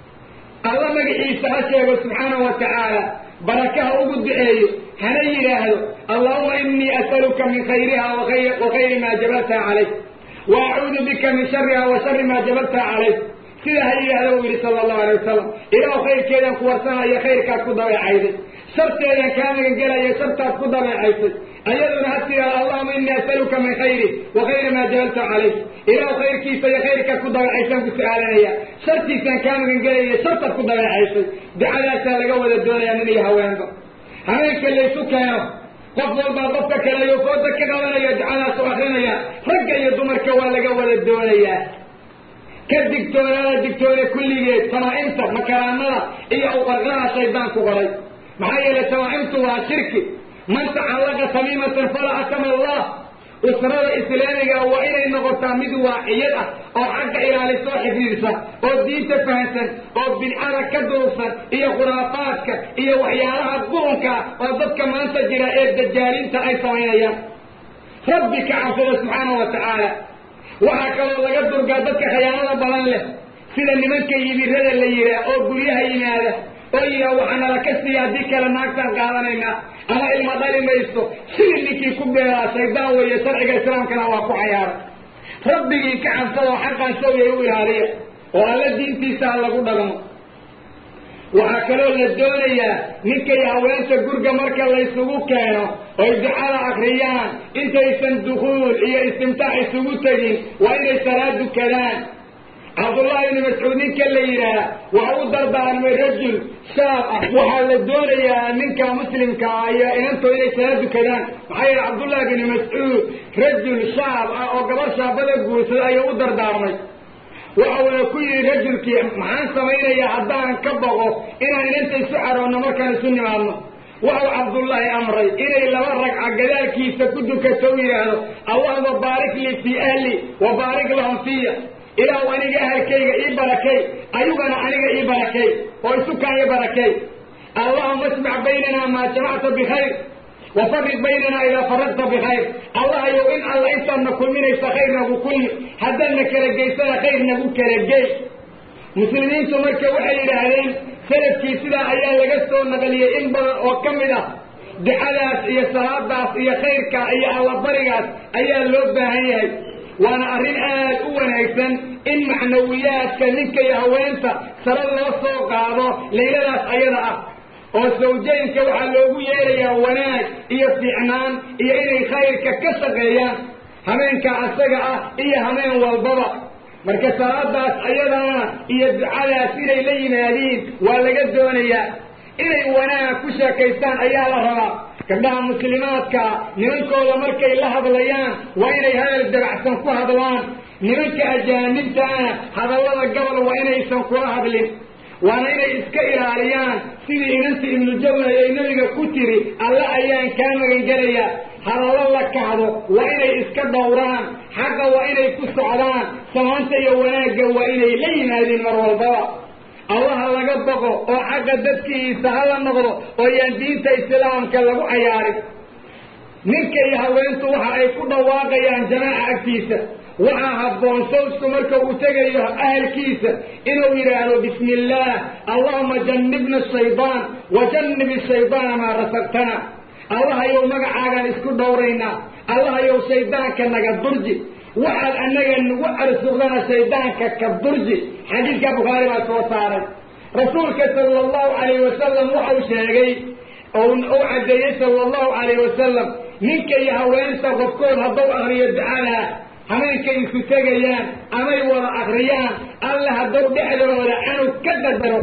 S1: alla magaciisa ha sheego subxaanahu wa tacaala barakaha ugu duceeyo hana yidhaahdo allahuma inii as'aluka min khayriha wa khayri maa jabaltaha calayh wa acuudu bika min shariha wa shari maa jabaltaha calayh sidaa ha yidhaahda uu yidhi sala allahu alay wasalam ilaah khayrkeedan ku warsanayo khayrkaad ku dabeecayday sharteedan kaa magangelaya shartaad ku dabeecaysay ayaduna ha tidaada allahuma inii as'aluka min khayri wa khayri maa jabalta calayh ilaah khayrkiisa iyo khayrkaad ku dabeecaysaan ku su-aalanaya shartiisaan kaa magangelaya shartaad ku dabeecaysay ducadaasaa laga wada doonaya nin iyo haweenba habeenka laysu keeno qof walbaa qofka kale ayuu fooda ka qabanaya ducadaas u akrinaya ragga iyo dumarka waa laga wada doonayaa ka digtoonaada digtoone kulligeed tamaa'imta makaraanada iyo uqarqaha shaydaanku qoray maxaa yeelay tamaa'imtu waa shirki man tacallaqa tamiimatan fala atama allah usrada islaamiga waa inay noqotaa mid waaciyad ah oo xagga ilaalisoo xifdiisa oo diinta fahansan oo bidcada ka durugsan iyo khuraafaadka iyo waxyaalaha qurunka oo dadka maanta jira ee dajaalinta ay samaynayaan rabbi ka cabsada subxaanahu wa tacaala waxaa kaloo laga durgaa dadka khayaanada badan leh sida nimanka yibirada la yidhaah oo guryaha yimaada oo yidhaah waxaa nala ka siiya haddii kale naagtaan qaadanaynaa ama ilma dhali mayso sidii ninkii ku beeraa shaydaan weeye sharciga islaamkana waa ku cayaaray rabbigii ka cabsadoo xaqan sawiyay u ilaaliya oo alla diintiisa ha lagu dhaqmo waxaa kaloo la doonayaa ninkay haweenta gurga marka laysugu keeno oy ducada akriyaan intaysan dukuul iyo istimtaac isugu tegin waa inay salaad dukadaan cabdullahi ibni mascuud ninka la yidhaah waxa u dardaarmay rajul shaab ah waxaa la doonayaa ninka muslimka ah iyo inantoo inay salaad dukadaan maxaa yeele cabdullahi bni mascuud rajul shaab ah oo gabar shaabada guursada ayuu u dardaarmay waxauna ku yidhi rajulkii maxaan samaynayaa haddaan ka boqo inaan inanta isu caroonno markaan isu nimaadno waxau cabdullaahi amray inay laba ragca gadaalkiisa ku dukato u yidhaahdo allahuma baarik lii fii ahli wa baarik lahum fiya ilaahu aniga ahalkayga ii barakay ayugana aniga ii barakay oo isukaa ii barakay allahuma asmac baynana maa jamacta bikhayr wafariq baynana idaa faradta bikhayr allahayow in alla intaadna kulminaysa khayr nagu kulmi haddaadna kala geysana khayr nagu kala gey muslimiintu marka waxay yidhaahdeen salafkii sidaa ayaa laga soo naqliyey in badan oo ka mid ah ducadaas iyo salaadaas iyo khayrka iyo allabarigaas ayaa loo baahan yahay waana arrin aad u wanaagsan in macnawiyaadka ninka iyo haweenta sare loo soo qaado layladaas ayada ah oo sawjaynka waxaa loogu yeerayaa wanaag iyo fiicnaan iyo inay khayrka ka shaqeeyaan habeenka asaga ah iyo habeen walbaba marka salaadaas ayadana iyo ducadaas inay la yimaadiin waa laga doonayaa inay wanaag ku sheekaystaan ayaa la rabaa gabdhaha muslimaadkaa nimankooda markay la hadlayaan waa inay hadal dabacsan ku hadlaan nimanka ajaanibtaana hadallada gabal waa inaysan kula hadlin waana inay iska ilaaliyaan sidii inantii ibnujawna ay nebiga ku tiri alle ayaan kaa magangelayaa hadallo la kahdo waa inay iska dhowraan xagga waa inay ku socdaan samaanta iyo wanaagga waa inay la yimaadiin mar walbaba allaha laga boqo oo xagga dadkiisa hala noqdo oo yaan diinta islaamka lagu cayaarin ninka iyo haweentu waxa ay ku dhawaaqayaan jamaaca agtiisa waxaa habboon sawsku marka uu tegayo ahalkiisa inuu yidhaahdo bismi illaah allahuma jannibna shaydaan wa jannib shaydaana maa rasaqtana allahayow magacaagaan isku dhowraynaa allahayow shaydaanka naga durji waxaad annaga nagu arsuqdana shaydaanka ka durji xadiidka bukhaari baa soo saaray rasuulka sala allahu calayh wasalam waxau sheegay ou u caddeeyey sala allahu calayh wasalam ninka iyo haweenta qofkood hadduu akriyo ducadaa hameenkay isu tegayaan amay wada akriyaan alla hadduu dhexdooda canug ka qadaro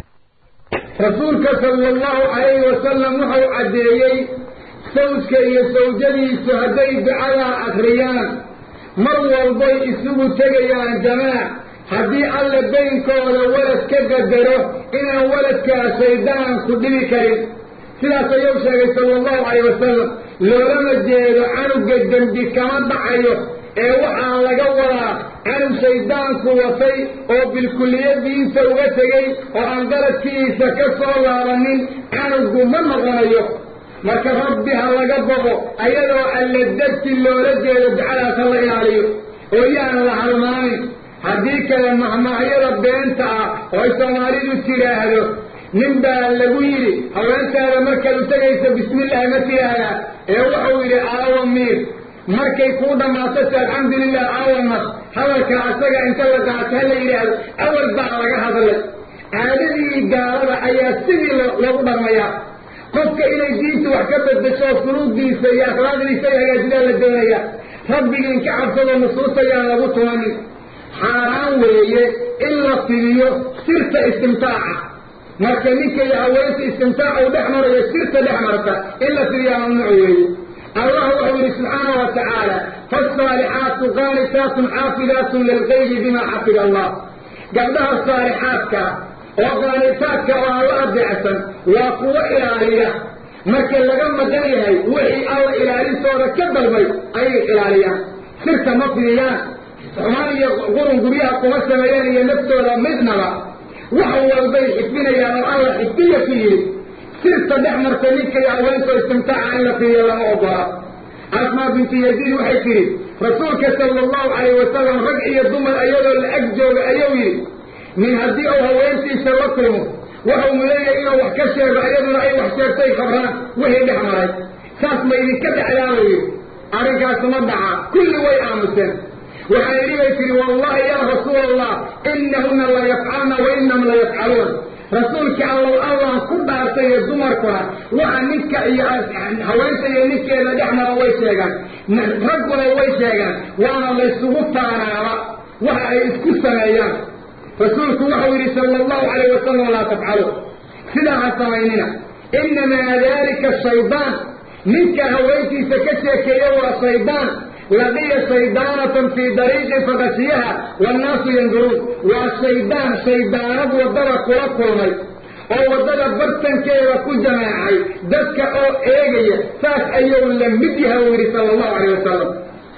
S1: rasuulka sala allahu calayhi wasalam wuxuu caddeeyey sawjka iyo sawjadiisu hadday ducadaa akriyaan mar walbay isugu tegayaan jamaac haddii alla baynkooda walad ka qadaro inaan waladkaa shaydaanku dhibi karin sidaas ayuu sheegay sala allahu calayh wasalam loolama jeedo canugga dembi kama dhacayo ee waxaa laga wadaa canug shaydaanku watay oo bilkulliyadiisa uga tegey oo aan qaladkiisa ka soo laabanin canugu ma noqonayo marka rabbi ha laga boqo ayadoo alla darti loola jeedo ducadaas ha la ilaaliyo oo yaan la halmaamin haddii kale mahmaahyada beenta ah oo ay soomaalidu tidhaahdo nin baa lagu yidhi haweentaada markaad u tegayso bismillahi ma tidhaahdaa ee wuxuu yidhi aawa miir markay kuu dhammaato si alxamdulilah aawa mas hadalka asaga inta la qaato ha la yidhaahdo awal baa laga hadlay caadadii gaalada ayaa sidii loogu dharmayaa qofka inay diinta wax ka bedesho suluudiisa iyo akhlaaqdiisa ay hagaajidaa la doonaya rabbigiin ka cabsadoo nusuustayaan lagu tumanin xaaraan weeye in la fidiyo sirta istimtaaca marka ninka iyo haweenta istimtaaca uu dhex marayo sirta dhex marta in la fidiyaa mamnuuc weeye allah wuxuu yidhi subxaana wa tacaala faasaalixaatu qaanitaatun xaafidaatun lilgaybi bima xafida allah gabdhaha saalixaadka oo qaanitaadka oo alla adeecsan waa kuwo ilaaliya marka laga maqan yahay wixii alla ilaalintooda ka dalbay ayay ilaaliyaan sirta ma fidiyaan xumaan iyo qurun guryaha kuma sameeyaan iyo naftooda midnaba wax walbay xifdinayaan oo alla xifdiya ku yidhi sirta dhex marta ninka iyo haweentoo istimtaaca in la fidiyo lama ogola asmaa bintu yaziid waxay tidhi rasuulka sala allahu calayh wasalam rag iyo dumar ayadoo la ag jooga ayuu yidhi nin haddii uu haweentiisa la kulmo waxau muleeyahay inuu wax ka sheego ayaduna ay wax sheegtay khabraan wixii dhex maray saas ma idinka dhexdaabayo arrinkaas ma dhaca kulli way aamuseen waxaa yidhi bay tihi wallahi yaa rasuul allah inahuna la yafcalna wa inahum la yafcaluun rasuulkii allow allaan ku dhaartay iyo dumarkuna waxa ninka iyo haweenta iyo ninkeeda dhex mara way sheegaan ragguna way sheegaan waana laysugu taanaaba waxa ay isku sameeyaan rasuulku wuxuu yidhi sala allahu calayh wasalam laa tafcalu sidaa ha samaynina inamaa dalika shaydaan ninka haweentiisa ka sheekeeya waa shaydaan laqiya shaydaanatan fii dariiqin fakashiyaha wannaasu yanduruun waa shaydaan shaydaanad waddada kula kulmay oo waddada bartankeeda ku jamaacay dadka oo eegaya saas ayuu la mid yaha uu yidhi sala allahu calayh wasalam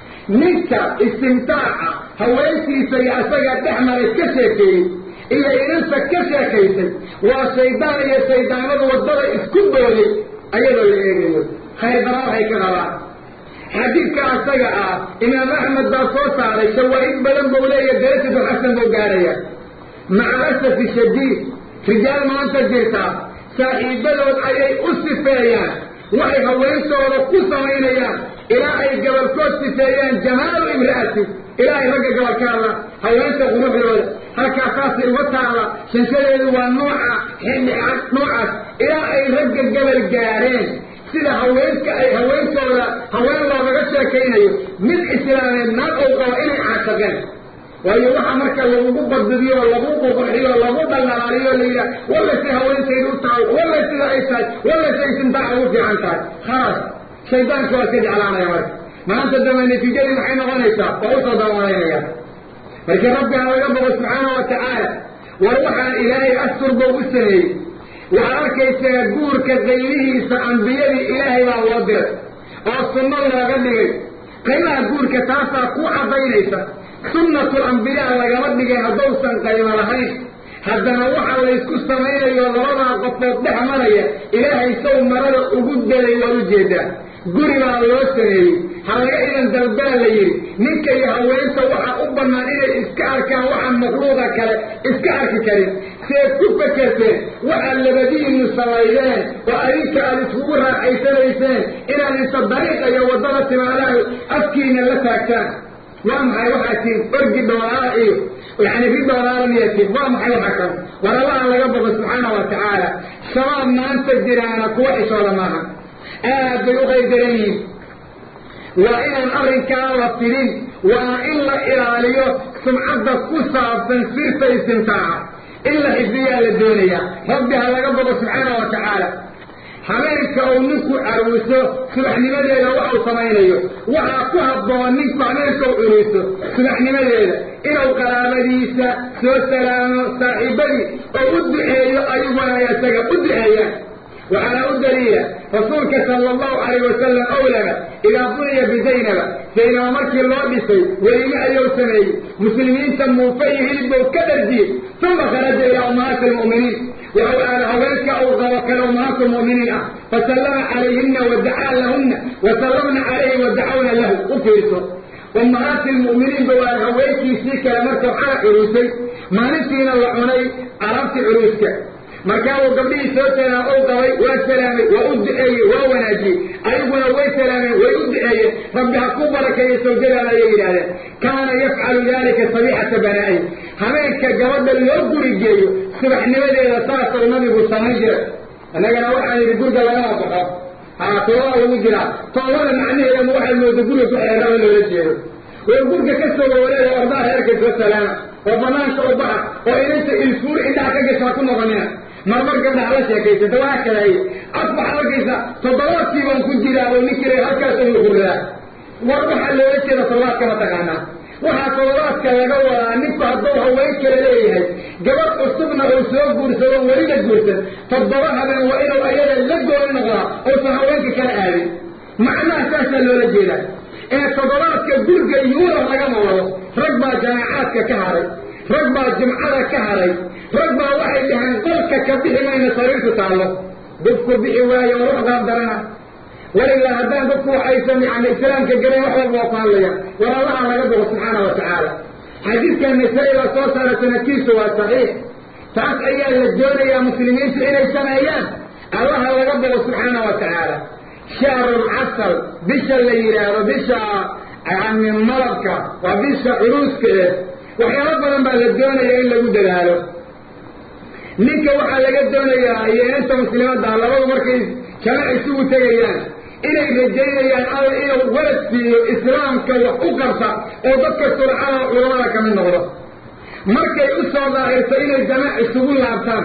S1: ninka istimtaaca haweentiisa iyo asaga dhex maray ka sheekeeyey iyo idinta ka sheekaysay waa shaydaan iyo shaydaanadu waddada isku dooyay ayadoo la eegayo khayr dara waxay ka qabaan xadiidka asaga ah imaam axmed baa soo saaray shawaahid badan buu leeya darajatu xasan buu gaaraya maca asafi shadiid rijaal maanta jirtaa saaxiibadood ayay u sifeeyaan waxay haweentooda ku samaynayaan ilaa ay gabalkood sifeeyaan jamaalu imra'ati ilaahay ragga gabalkaada haweenta quruxdooda halkaa saasay uga taala shanshadeedu waa nooca xidhicad noocaas ilaa ay ragga gabal gaareen sida haweenka ay haweentooda haween loogaga sheekaynayo mid islaameed naag ou qabo inay caashaqeen waayo waxa marka lagugu badbidiyo oo lagu ququrxiyo oo lagu dhalaaliyo la yidhaha walla si haweentaydu u tahay walla sida ay tahay walla si ay sintaaca ugu fiican tahay khalaas shaydaanka waa iska jeclaanaya marka maanta dambe natiijadii maxay noqonaysaa waa usoo daawanaynaya marka rabbi ha laga boqo subxaana wa tacaala war waxaa ilaahay astur buu u sameeyey waxaad arkaysaa guurka qaybihiisa ambiyadii ilaahay baa loo diray oo sunno looga dhigay qaybaha guurka taasaa ku caddaynaysa sunnatul ambiyaa lagama dhigay haddausan qaybo lahayn haddana waxa laysku samaynayo labadaa qofood dhex maraya ilaahay sow marada ugu delay waad u jeedaa guri baa loo sameeyey halaga idan dalbaa la yidhi ninka iyo haweenta waxaa u bannaan inay iska arkaan waxaan makhluuqa kale iska arki karin seed ku fakerteen waxaad labadiinu samaydeen oo adinka aad iskugu raaxaysanayseen inaad inta dariiqa iyo waddada timaadaha afkiina la taagtaan waa maxay waxaa tiin orgi dhoolaala iyo yani ri dhoolaala miyatiin waa maxay waxaa kan war allaha laga boqo subxaana wa tacaala shabaab maanta jiraana kuwa xishooda maaha aad bay u qaydaran yihiin waa inaan arrinkaa la filin waa in la ilaaliyo sumcadda ku saabsan sirta istimtaaca in la xifdiyaa la doonayaa rabbi ha laga boqo subxaana wa tacaala habeenka uu ninku caruuso subaxnimadeeda waxuu samaynayo waxaa ku habboon ninku habeenka u curiso subaxnimadeeda inuu qaraabadiisa soo salaamo saaxiibadii oo u duceeyo ayaguna isaga u duceeyaan waxaana u daliila rasuulka sala allahu calayh wasalam owlaba idaa buniya bizaynaba zaynaba markii loo dhisay welime ayuu sameeyey muslimiinta muufa iyo hilibbow ka dharjiyey uma kharaja ilaa ummahaati almu'miniin wuxuu aada haweenka uu qabo kale ummahaatu mu'miniin ah fasallama calayhina wadacaa lahunna wasallamna calayhi wadacawna lahu u fiirso ummahaati lmu'miniinba waa haweenkiisii kale markuu xala curuusay maalintiina la cunay alaabtii curuuska markaabuu gabdhihii soo salaam ou qabay waa salaamay waa u duceeyey waa wanaajiyey ayaguna way salaameen way u duceeyeen rabbi ha ku barakeeyo sawjadaada ayay yidhahdeen kaana yafcalu dalika sabiixata banaa'i habeenka gabadha loo guri geeyo subaxnimadeeda saasou nabigu samayn jiray innagana waxaan yidhi guriga lagama baxo haa toobaa lagu jiraa toobada macnaheedama waxaad mooda guriga ku xeeraba loola jeedo oo gurka ka soo wawareega ordaa reerka soo salaama oo banaanka u baxa oo inanta ilfuur indhaha ka gashaa ku noqonina marmar gabdhaha la sheekaysata waa kalaay af waxaad arkaysa toddobaadkii baan ku jiraa oo ninkii halkaas ugu hurraa war waxaa loola jeeda toddobaadka ma taqaanaa waxaa toddobaadka laga wadaa ninku hadduu haween kale leeyahay gabadh cusubna uu soo guursado weli la guursan toddoba habeen waa inuu ayada la gooni noqdaa uusan haweenka kala aadin macnaha saasaa loola jeedaa ee toddobaadka gurga yuurab lagama wado rag baa jamaacaadka ka haray rag baa jimcada ka haray rag baa waxay dhaheen qolka ka bixi mayna sariirtu taallo dadku bixi waayo oo wax qaabdarana walilaa haddaan dadku waxaysan yani islaamka gelayn wax walba waa ku hadlaya war allaha laga bogo subxaana wa tacaala xadiidka nisaa-i baa soo saara sanadkiisu waa saxiix taas ayaa la doonayaa muslimiintu inay sameeyaan allaha laga bogo subxaana wa tacaala shahrul casal bisha la yidhaahdo bisha yani malabka waa bisha curuuska eh waxyaalo badan baa la doonaya in lagu dadaalo ninka waxaa laga doonayaa iyo inta muslimadda labadu markay jamac isugu tegayaan inay rajaynayaan alla inuu walad siiyo islaamka wax u qabta oo dadka surcada culamada ka mid noqdo markay u soo daahirto inay jamac isugu laabtaan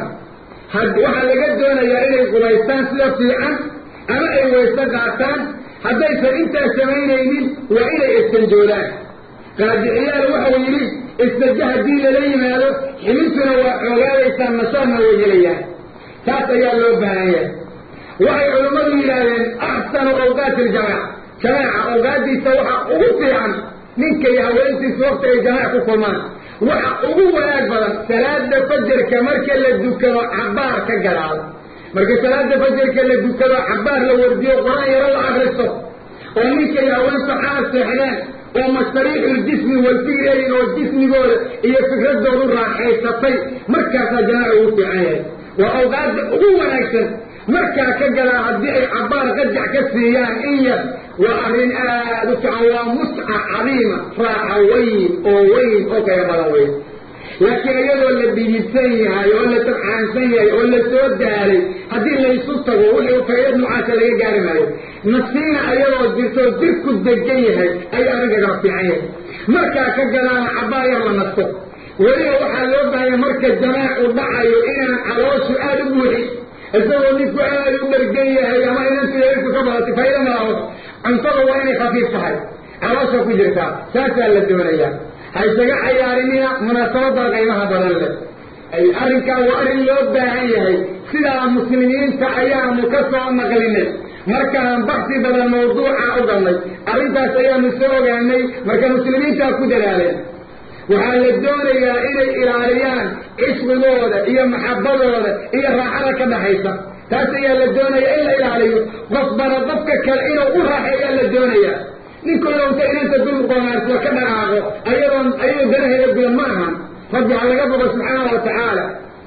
S1: waxaa laga doonayaa inay qubaystaan sida fiican ama ay wayse qaataan haddaysan intaa samaynaynin waa inay istanjoodaan qaadiciyaal waxau yidhi istaja haddii lala yimaado xilintuna waa xoogaadaysaa nasaarna way helayaan taas ayaa loo baahan yahay waxay culammadu yidhaahdeen axsanu awqaati iljamaac jamaaca awqaadiisa waxa ugu fiican ninka iyo haweentiisa wakti ay jamaac ku kulmaan waxa ugu wanaag badan salaada fajarka marka la dukado cabaar ka gadaado marka salaada fajarka la dukado cabaar la wardiyo qur-aan yaro la akristo oo ninka iyo haweenta xaal seexdeen oo mashariixuljismi walfigeedin oo jismigooda iyo fikradoodu raaxaysatay markaasaa jamaaca ugu fiican yahay waa awqaadda ugu wanaagsan markaa ka gadaa haddii ay cabaar qajac ka siiyaan in yar waa arrin aad u fiican waa musca cadiima raaxa weyn oo weyn oo kaya badan weyn laakiin iyadoo la dhidibsan yahay oo la tabxaansan yahay oo la soo daalay haddii laysu tago wixii faydad noocaasa laga gaari maayo nasiina ayadoo jirtoo jirku degan yahay ayuu arrinkagala fiican yahay markaa ka gadaana cabaar yar la nasto weliba waxaa loo baahanya marka jamaacu dhacayo inaan calooshu aada u buuxin isagoo ninku aada u dhargan yahay ama inantu yairku ka badatay fayda malaho cuntada waa inay khafiif tahay caloosha ku jirtaa saasaa la doonayaa ha isaga cayaarinina munaasabada qiimaha badan leh arrinkaa waa arrin loo baahan yahay sidaa muslimiinta ayaanu ka soo naqlinay markaan baxsi badan mawduuca u galnay arrintaas ayaanu soo ogaanay marka muslimiintaa ku dadaaleen waxaa la doonayaa inay ilaaliyaan cishqigooda iyo maxabadooda iyo raaxada ka dhaxaysa taas ayaa la doonaya in la ilaaliyo daayo qofbana qofka kale inuu u raaxeeyaa la doonayaa ninku inuu inta inanta dul qoomaarsoo ka dhaqaaqo ayadoon ayadoo danaheeda gudan ma ahan rabbi ha laga boqo subxaana wa tacaala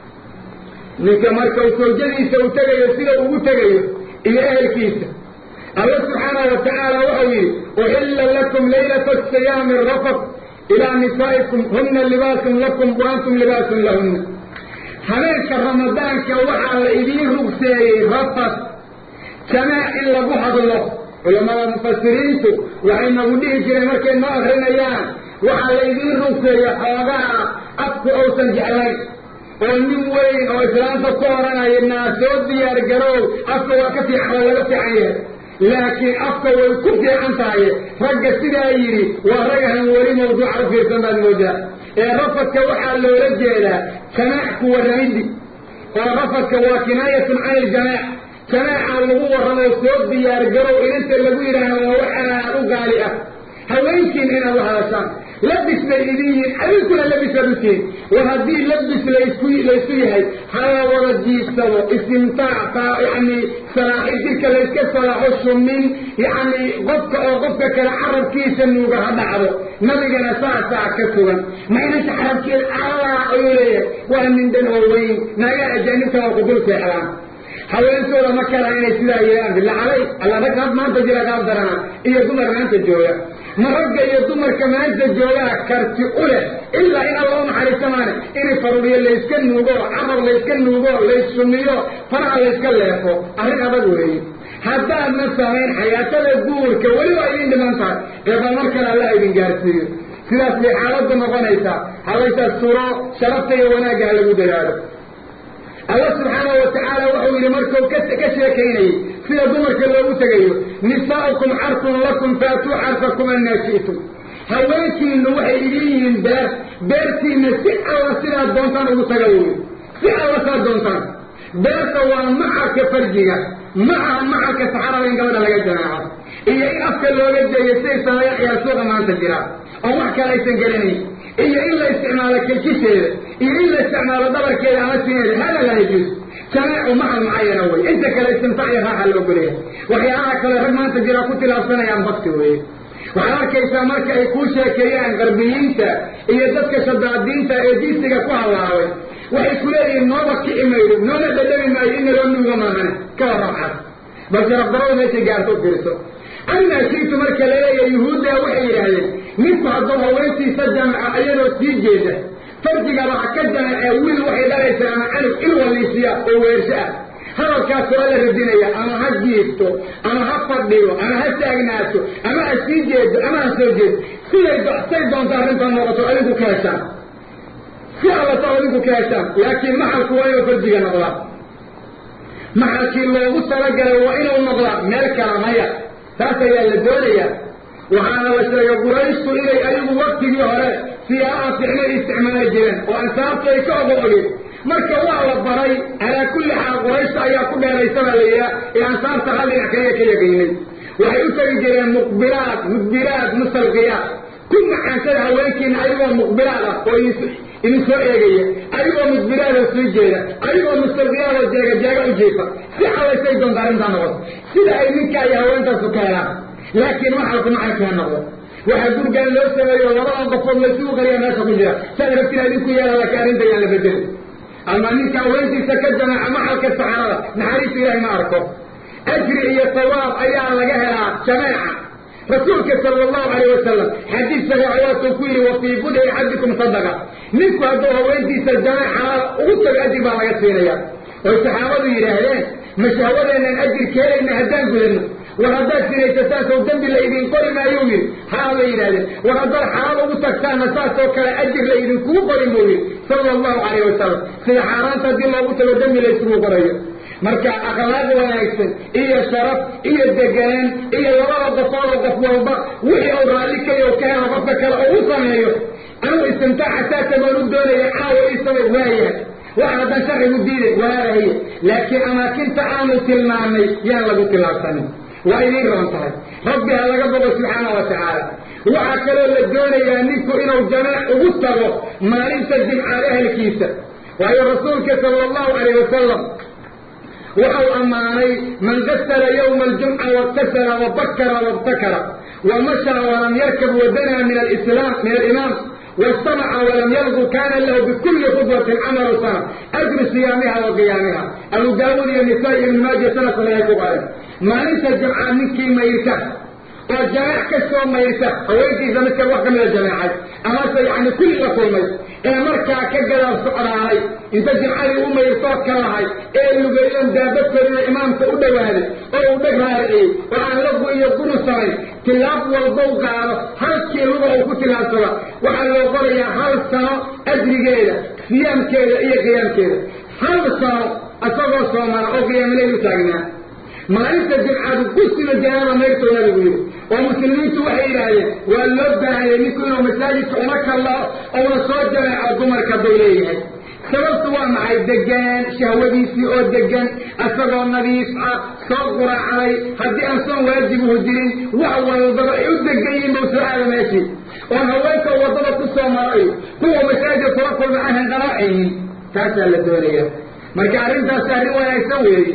S1: ninka marka uu soojadiisa u tegayo sida ugu tegayo iyo ehelkiisa alla subxaana wa tacaala waxau yidhi uxilla lakum laylata asiyaami rafat ilaa nisaa'ikum huna libaasun lakum wa antum libaasun lahunna habeenka ramadaanka waxaa la idiin rugseeyey rafat jamaac in lagu hadlo culamada mufasiriintu waxay nagu dhihi jireen markay noo akrinayaan waxaa la idiin rugseeya xoogaha afku uusan jeclayn oo nin weyn oo islaamta ku oranaya naa soo diyaar garoow afka waa ka fiican waa laga fiican yahay laakiin afka way ku fiican tahay ragga sidaa yidhi waa ragahan weli mawduuca u fiirsan baad moodaa ee rafadka waxaa loola jeedaa jamaac ku warramidi oo rafadka waa kinaayatun can iljamaac jamaaca lagu warramo soo diyaar garow inanta lagu yidhaahdo waa wax aad u gaali ah haweenkiin inaad u hadashaan labis bay idin yihiin adinkuna labisaad u tihin war haddii labis laisku laysu yahay hala wada jiibsado istimtaac yani salaaxi jirka layska salaaxo shumin yani qofka oo qofka kale carabkiisa nuuga ha dhacdo nabigana saasaa ka sugan maynanta carabkeeda allah ayuu leeyahay waa mindhan oo weyn naga ajaanibta waa kudul seexdaan haweentooda ma kala inay sidaa yeelaan billa calay alla rag had maanta jira gaab darana iyo dumar maanta jooga ma ragga iyo dumarka maanta joogaa karti u leh ilaa in alla u naxariista maane inay faruuriyo layska nuugo carab layska nuugo layssumiyo faraha layska leefo arrin adag weeye haddaadna samayn xayaatada guurka weli waa idin dhiman tahay eeba mar kale alla idin gaarsiiyo sidaas bay xaaladdu noqonaysaa halaytaas turo sharafta iyo wanaagga ha lagu dadaalo alla subxaanahu watacaala wuxuu yidhi markuu ka sheekaynayey sida dumarka loogu tegayo nisaa'ukum xarsun lakum faatuu xarsakum annaa shi'tum haweenkiinu waxay idin yihiin beer beertiina si alla sidaad doontaan ugu taga wey si alla saad doontaan beerta waa macalka farjiga ma aha macalka saxarada in gabadha laga jamaaco iyo in afka looga jeeyo siday sameeya ciyaar suuqa maanta jira oo wax kale aysan gelinayn iyo in la isticmaalo kilkisheeda iyo in la isticmaalo dhabarkeeda ama sineeda hada laa yajuus jamaacu macal mucayana wey inta kale istimtaac iyo raaxa loo golaya waxyaalaha kale rag maanta jira ku tilaabsanayaan bakti weye waxaad arkaysaa marka ay kuu sheekeeyaan qarbiyiinta iyo dadka shadaadiinta ee diisiga ku hallaabay waxay ku leeyihiin nooba kici maydo noona dhadhami maayo in naloo nuuga maahane ka warrabcas bal sharafdarada meeshay gaarto u fiirso amaa shiitu marka laleeyahay yuhuudda waxay yidhaahdeen ninku hadduu haweentiisa jamaca iyadoo sii jeeda farjigaba ha ka jamacee wiil waxay dhalaysaa ama canug in waliisiya oo weersho ah hadalkaasoo alla radinaya ama ha jiifto ama ha fadhiyo ama ha taagnaato ama ha sii jeedo ama ha soo jeedo siday say doonta arrintan noqoto adinku ka heshaan si allata adinku ka heshaan laakiin maxalku waa inuu farjiga noqdaa maxalkii loogu talagalay waa inuu noqdaa meel kala maya taas ayaa la doonayaa waxaana la sheegay qurayshtu inay ayagu waktigii hore siyaabaha ficnay isticmaali jireen oo ansaabtu ay ka ogo ogeen marka waa la baray calaa kulli xaal qurayshta ayaa ku dheeraysabaa la yidhaha ee ansaabta hal dhinac kaliya ka yaqiinay waxay u tegi jireen muqbilaad mudbiraad musalqiyaad ku macaansada haweenkiina ayagoo muqbilaad ah oo idin soo eegaya adigoo mudbiraadoo sii jeeda adigoo mustalqiyaadoo jeega jeega u jiifa si xalaysay doonta arrintaa noqoto sida ay ninkaa iyo haweentaasu ka helaan laakiin maxalku maxalkaa noqdo waxaa gurgaan loo sameeyo labada qofood laysugu qariya meesha ku jira saad rabtina idinku yeela laakiin arrinta yaan la bedeli ama ninka haweentiisa ka jamaaca maxalka saxarada naxariista ilaahay ma arko ajri iyo sawaab ayaa laga helaa jamaaca rasuulka sala allahu calayh wasalam xadiis saxiixa waatuu ku yidhi wa fii budci axadikum sadaqa ninku hadduu haweentiisa jamaaca ugu tago ajir baa laga siinaya oy saxaabadu yidhaahdeen ma shahwadeennan ajir keenayna haddaan gudano war haddaad sinaysataan sow dembi la idin qori maayuu yidhi haa bay yidhahdeen war haddaad xalaal ugu tagtaanna saasoo kale ajir la idinkugu qorin buu yidhi sala allahu calayh wasalam sida xaaraanta haddii loogu tago dembi la isugu qorayo marka akhlaaq wanaagsan iyo sharaf iyo deganaan iyo labada qofoodoo qof walba wixii uu raalli kayo ka helo qofka kale oo u sameeyo anuu istimtaaca saasa baan u doonaya caawa isaba waayahay wax haddaan sharcigu diiday waalahaye laakiin amaakinta aanu tilmaamay yaan lagu tilaabsanin waa idiin roon tahay rabbi ha laga bogo subxaana wa tacaala waxaa kaloo la doonayaa ninku inuu jamaac ugu tago maalinta jimcaad ehelkiisa waayo rasuulka sala allahu calayh wasalam waxau ammaanay man gasala yowma aljumca waktasala wabakara wabtakara wamashaa walam yarkab wadanaa min alislaam min alimaam wastamaca walam yalgu kana lahu bikulli khudwatin camalu sana ajru siyaamiha wa qiyaamiha abu daawuud iyo nisaa iyo ibn maaja sanadkan ay ku qaadeen maalinta jimca ninkii mayrta oo jameec ka soo mayrta haweenkiisa midka wax ka mida jameecay amase yani kulli la kulmay ee markaa ka gadaal socdaahay inta jimcadii u mayrtoo ka lahay ee lugeeyoon daabadkoodina imaamka u dhowaaday oo uu dheg raariciyey oo aan lagu iyo guru samayn tilaab walbow qaado halkii luga uu ku tilaabsada waxaa loo qorayaa hal sano ajrigeeda siyaamkeeda iyo qiyaamkeeda hal sano isagoo soomana oo qiyaamileyl u taagnaa maalinta jimcaadu kusima janaaba mayrtoo nabigu yidhi oo muslimiintu waxay yidhaahdeen waa loo baahayay ninku inuu masaajidka uma kallao ouna soo jameeco dumarka bay leeyahay sababtu waa maxay degaan shahwadiisii oo degan isagoo nadiif ah soo quraacday haddii aan soon waajibuhu jirin wax walbaba ay u degan yihiin bau soo aada meeshii oon haweenka waddada ku soo marayo kuwa masaajidka kula kulma aan hanqanaacaynin taasaa la doonaya marka arrintaasi arrin wanaagsan weeye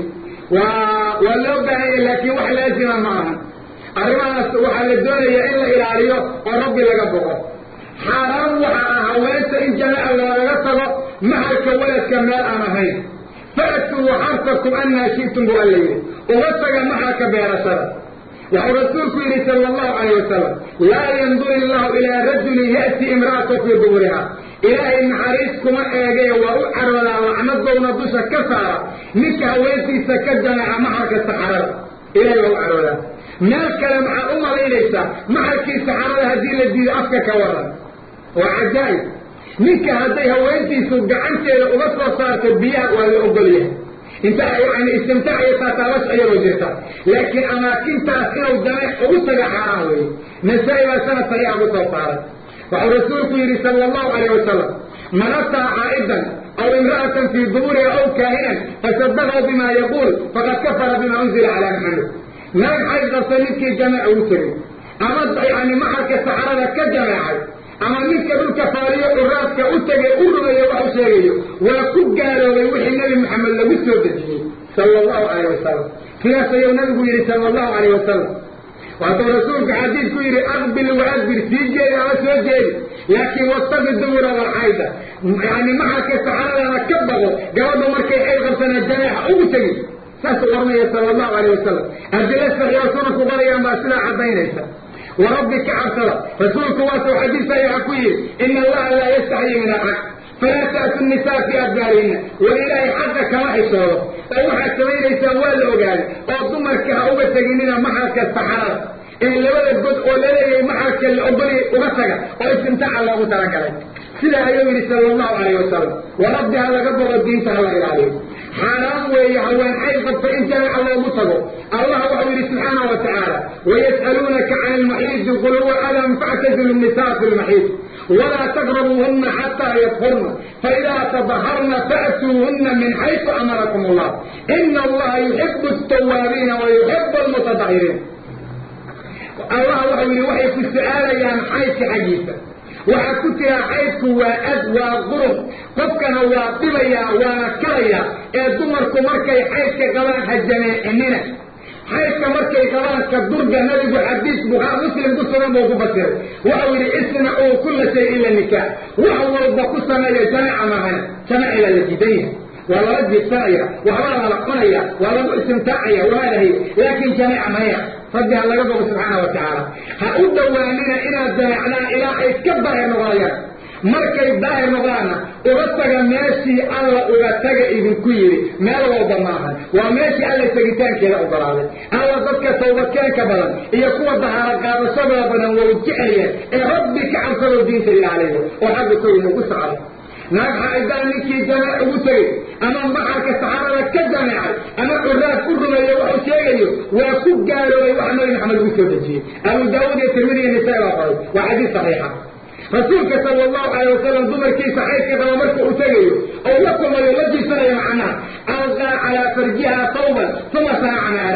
S1: waa waa loo baahanya laakiin wax laazima ma aha arrimahaas waxaa la doonayaa in la ilaaliyo oo rabbi laga boqo xaaraan waxa ah haweenta in jamaaca loogaga tago mahalka waladka meel aan ahayn fa'tuu xarsakum annaa shi'tum buu alla yidhi uga taga mahalka beerashada waxuu rasuulku yidhi sala allahu calayh wasalam laa yandur illahu ilaa rajulin ya'ti imra'ata fii duburiha ilaahay naxariis kuma eegee waa u caroodaa lacnadowna dusha ka saara ninka haweentiisa ka jameeca maxalka saxarada ilahay waa u caroodaa meel kale maxaad u malaynaysaa maxalkii saxarada haddii la diido afka ka waran waa cajaa'ib ninka hadday haweentiisu gacanteeda uga soo saarto biyaha waa la ogol yahay inta yani istimtaac iyo taataabash ayagoo jirta laakiin amaakintaas inuu jameec ugu taga xaaraan weeye nasaa-i baa sanad saxiixa ku soo saaray waxuu rasuulku yidhi sala allahu calayh wasalam man ataa caa'idan aw imra'atan fii duburiha aw kaahinan fasadaqahu bima yaquul faqad kafara bima unzila calaa maxamed naag xayd qabta ninkii jameec ugu tegay ama yani maxalka saxarada ka jameecay ama ninka dhulka faaliyo curaadka u tegay u rumeeyo wax u sheegayo waa ku gaaloobay wixii nebi maxamed lagu soo dejiyey sala allahu calayh wasalam sidaas ayuu nabigu yidhi sala allahu calayh wasalam waatuu rasuulku xadiidku yidhi aqbil waadbir sii jeedi ama soo jeedi laakiin wastaqi dubura walxayda yani maxalka saxaradana ka baqo gabadha markay xayd qabsanaa jameexa ugu tegi saasuu oranaya sala allahu calayh wasalam adila saxiixa sunanku qorayaan baa sidaa caddaynaysa warabbi ka cabsada rasuulku waasuu xadiis saxiixa ku yidhi ina allaha laa yastaxyi min alxaq falaa ta'tu nisaa fi adbaarihinna war ilaahay xaqa kama xishoodo oo waxaad samaynaysaan waa la ogaaday oo dumarka ha uga teginina maxalka saxarada ee labada god oo laleeyahay maxalka la ogoliyay uga taga oo istimtaaca loogu talagalay sidaa ayuu yidhi sala allahu calayh wasalam wa rabbi ha laga boqo diinta ha la ilaaliyo xaaraan weeye haween xayd qabta in jameeca loogu tago allah waxau yidhi subxaana wa tacaala wayas'aluunaka can ilmaxiidi qul huwa adan factazilu nnisaa fi lmaxiid walaa taqrabuuhuna xataa yadkurna faidaa tadaharna fa'tuuhuna min xaysu amarakum allah ina allaha yuxibu altawaabiina wa yuxibu almutatahiriin allah waxau yidhi waxay ku su-aalayaan xaydka xaggiisa waxaa ku tiraa xaydku waa ad waa qurub qofkana waa dhibayaa waana kalayaa ee dumarku markay xaydka qabaan ha jameecinina xaydka markay qabaan ka durga nabigu xadiis buhaa muslim ku sugan buu ku fasiray waxau yidhi isnacuu kulla shay ila nikaax wax walba ku sameeya jameeca maahana jameecigaa la diidan yahay waa lala jiibsanaya waxbaa lala cunaya waa lagu istimtaacaya waalahay laakiin jameeca maya rabbi ha laga bogo subxaana wa tacaala ha u dhowaanina inaad jameecdaan ilaa ay ka daahir noqonayaan markay daahir noqdaanna uga taga meeshii alla uga taga idinku yidhi meel walba maahan waa meeshii alla tegitaankeeda ogolaaday alla dadka tawbadkeenka badan iyo kuwa dahaaro qaadashadooda badan way jeclayeen ee rabbi ka cabsadoo diinta ilaaliyo oo xagga koyna ku socda naag xaaidaan ninkii jameec ugu tegey ama maxalka saxaarada ka jameecay ama curaad u rumeeyo waxuu sheegayo waa ku gaaloobay wax nabi maxamed ugu soo dejiyey abu daawuud iyo tirmidi iyo nisaa baa qoray waa xadiis saxiixa rasuulka sala allahu calayh wasalam dumarkiisa xaydka qaba marka uu tegayo oo la kulmayo la jiisanayo macnaha alqaa calaa farjiha tawban uma sanaca ma araad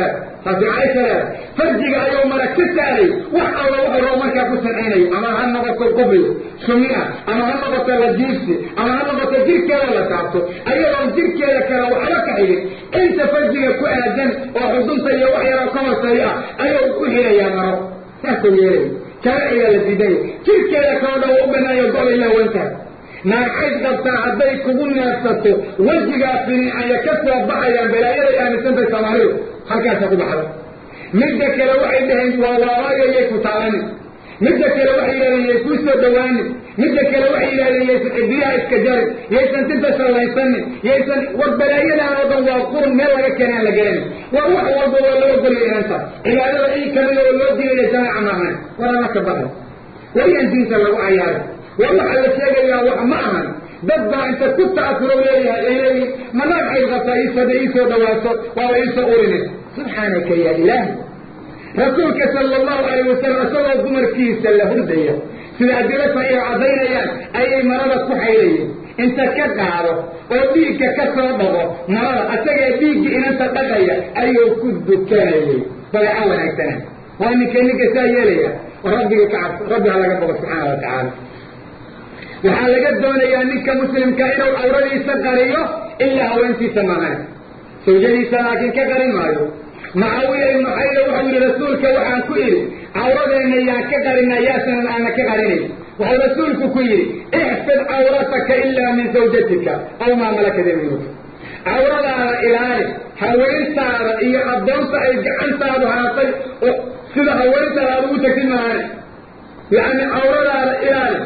S1: taasi caaisha leeda farjiga ayuu mara ka saaray wax alla wuxuu rabo markaa ku sancaynayo ama ha noqoto qubli sumi ah ama ha noqoto lajiibsi ama ha noqoto jirkeeda la taabto ayadoon jirkeeda kale waxba ka xigin inta farjiga ku aadan oo xudunta iyo wax yaroo ka hooseeyo ah ayuu ku xirayaa maro saasuu yeelay sharciga la diidaya jirkeeda kaloo dhan waa u banaayo go-ay lawantahay naagxayd qabtaa hadday kugu neefsato wejigaa finiicaya ka soo baxayaan balaayaday aaminsantahay soomaalidu halkaasa ku baxda midda kale waxay dhaheen waa waabaayo yay ku taalanin midda kale waxay yidhahdeen yay kuu soo dhawaanin midda kale waxay yidhahdeen yaysan cidiyaha iska jarin yaysan tinta shallaysanin yaysan war balaayadan oo dhan waa qurun meel laga keenay aan la garanin war wax walba waa loo ogolaya inanta cibaadada ii kamida oo loo diidaya jamaaca maahan war alla ka baxay wayaan diinta lagu cayaaray war waxaa la sheegayaa wax ma ahan dad baa inta ku ta'asuro leeyahay ay leeyihin manaag xayd qabtaa iisada iisoo dhawaato waaba iisoo urine subxaanaka yaa ilaahi rasuulka sala allahu alayh wasalam isagoo dumarkiisa la hurdaya sida adilata ay caddaynayaan ayay marada ku xaydayeen inta ka qaado oo dhiigga ka soo dhaqo marada asagee dhiigga inanta dhaqaya ayuu ku dukanayay dabeeco wanaagsana waa ninka ninka saa yeelaya rabbiga ka cabso rabbi ha laga bogo subxaana wa tacaala waxaa laga doonayaa ninka muslimka inuu cawradiisa qariyo ilaa haweentiisa maahan sawjadiisa laakiin ka qarin maayo mucaawiya ibnu xayda wuxuu yihi rasuulka waxaan ku idhi cawradeenna yaan ka qarinaa yaasanan aana ka qarinayn wuxuu rasuulku ku yidhi ixfid cawrataka ilaa min zawjatika aw maa malakat yamiinuka cawradaada ilaali haweentaada iyo addoonta ay gacantaadu haatay oo sida haweentaada aad ugu tegtid maahane yacni cawradaada ilaali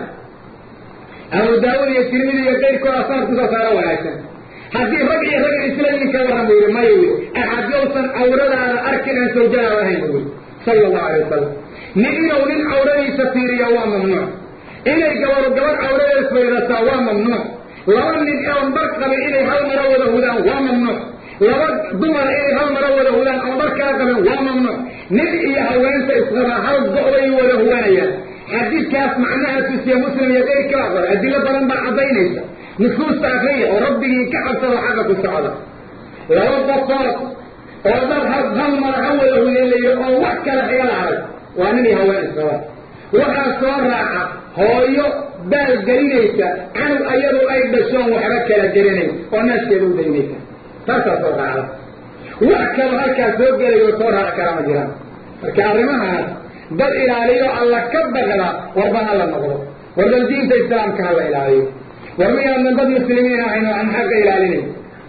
S1: abu daawud iyo tirmidi iyo qayrkooda saar kusoo saaro wanaagsan haddii rag iyo rag isla nin ka warran bu yidhi maya wy axad yowsan cawradaada arkin aan sawjadaada ahayn bu yidhi sala allahu alay wasalam nin inuu nin cawradiisa fiiriya waa mamnuuc inay gabaru gabar cawradeeda faydataa waa mamnuuc laba nin oon bar qabin inay hal maro wada hudaan waa mamnuuc laba dumara inay hal maro wada hudaan oon bar kaa qabin waa mamnuuc nin iyo haweenta isqabaa hal go-bay wada hudanayaan xadiidkaas macnaha tusiye muslim iyo qayrkaa qoray adilo badan baa caddaynaysa nusuusta akriya oo rabbigii ka cabsado xagga ku socda laba qofood oo dad ha hal mara ha wada hudeelayo oo wax kale xiga la arag waa nin iyo haween isqaba waxaa soo raaca hooyo baal gelinaysa canug ayadu ay dhashoon waxba kala geranayn oo naaskeeda u daynaysa taasaa soo raacda wax kalo halkaas soo gelayo soo raaci karaa ma jiraan marka arrimahaas dad ilaaliyo alla ka baqda warba ha la noqdo war bal diinta islaamka ha la ilaaliyo war miyaadan dad muslimiin ahayn oo aan xagga ilaalinayn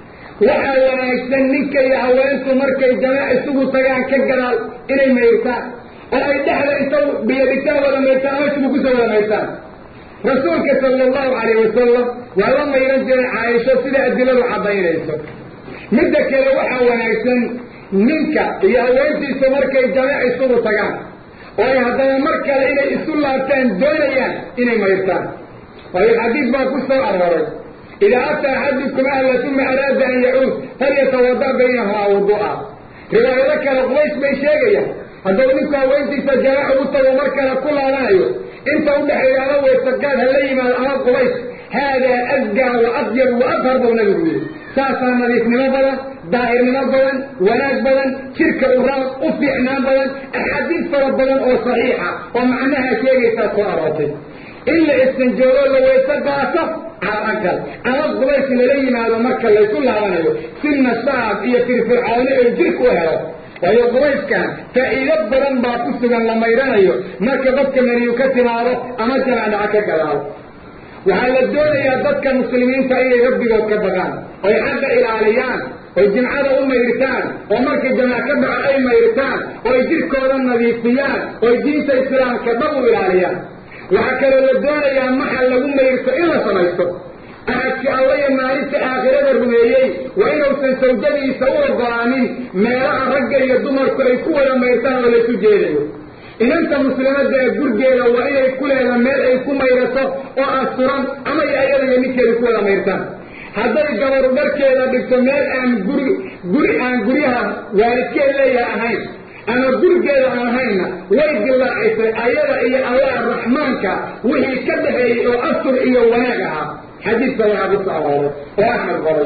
S1: waxaa wanaagsan ninka iyo haweentu markay jamaac isugu tagaan ka gadaal inay mayrtaan oo ay dhexda inta biyo dhigtaan wada mayrtaan ama isugu kusoo wada mayrtaan rasuulka sala allahu calayh wasalam waa la mayran jiray caaisho sida adiladu caddaynayso midda kale waxaa wanaagsan ninka iyo haweentiisa markay jamaac isugu tagaan oo ay haddana mar kale inay isu laabtaan doonayaan inay mayrtaan waayo xadiid baa ku soo arooray idaa ataa axadukum ahla uma araada an yacuud falyatawada baynahumaa wudu'a riwaayado kale qubays bay sheegayaan hadduu ninku haweentiisa jamaac ugu tago mar kale ku laabanayo inta udhexeeya ama weysaqaad ha la yimaado ama qubays haadaa asgaa wa adyab wa adhar buu nabigu yidhi saasaa nadiifnimo badan daahirnimo badan wanaag badan jirka uraan u fiicnaan badan axaadiis fara badan oo saxiixa oo macnaha sheegaysaa soo aroortay in la istanjoogo la weyse qaato calaqal ama qubays lala yimaado marka laysu laabanayo si nashaad iyo firfircooni ay jirka u helo waayo qubayskan faa'iido badan baa ku sugan la maydhanayo marka dadka meniyu ka timaado ama jamaacdhaca ka gadaalo waxaa la doonayaa dadka muslimiinta inay rabbigood ka baqaan oy xagga ilaaliyaan oy jimcada u maydhtaan oo markay jamaac ka dhaco ay maydhtaan oo ay jirkooda nadiifiyaan oy diinta islaamka dhab u ilaaliyaan waxaa kaloo la doonayaa maxa lagu maydhto in la samaysto ahadka alla iyo maalinta aakhirada rumeeyey waa inuusan sawjadiisa u ogolaanin meelaha ragga iyo dumarku ay ku wada maydhtaan oo laysu jeedayo inanta muslimadda ee gurgeeda waa inay ku leeda meel ay ku maydhato oo asturan ama y ayada iyo ninkeeda ku wada maydhtaan hadday gabaru dharkeeda dhigto meel aan guri guri aan guryaha waalidkeed leeyaha ahayn ama gurigeeda aan ahaynna way dilaacisay ayada iyo allah raxmaanka wixii ka dhaxeeyey oo astur iyo wanaag ahaa xadiidka waxaa ku soo arooray oo axmed qoray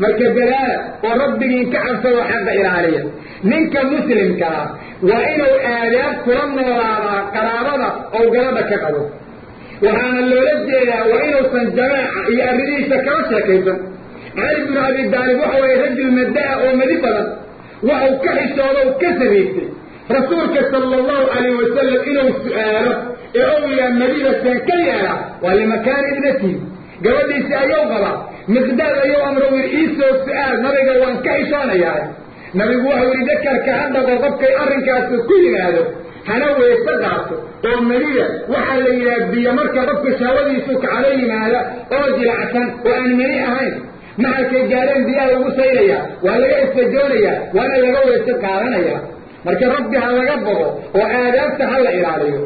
S1: marka dadaala oo rabbigiin ka cabsado xaqa ilaaliya ninka muslimkaa waa inuu aadaab kula noolaadaa qaraabada oo galada ka qabo waxaana loola jeedaa waa inuusan jamaaca iyo arrimihiisa kala sheekaysan cali binu abi daalib waxa waye rajul madda'a oo madi badan waxau ka xishooda u ka sariigtay rasuulka sala allahu calayh wasalam inuu su'aalo ee owyaa madida seen ka yeela waa limakaani ibnatihi gabadhiisi ayuu qabaa miqdaad ayuu amro wir iisoo su-aal nabiga waan ka xishoonayaa nabigu waxau yihi dakarka ha dhaqo qofkay arrinkaasi ku yimaado hana weyse qaato oo madida waxaa la yidhaha biyo marka qofka shahwadiisu kacdo yimaada oo jilacsan oo aan mani ahayn maxalkay gaareen biyaha lagu saynayaa waa laga istajoonayaa waana laga weyse qaadanaya marka rabbi ha laga bogo oo aadaabta ha la ilaaliyo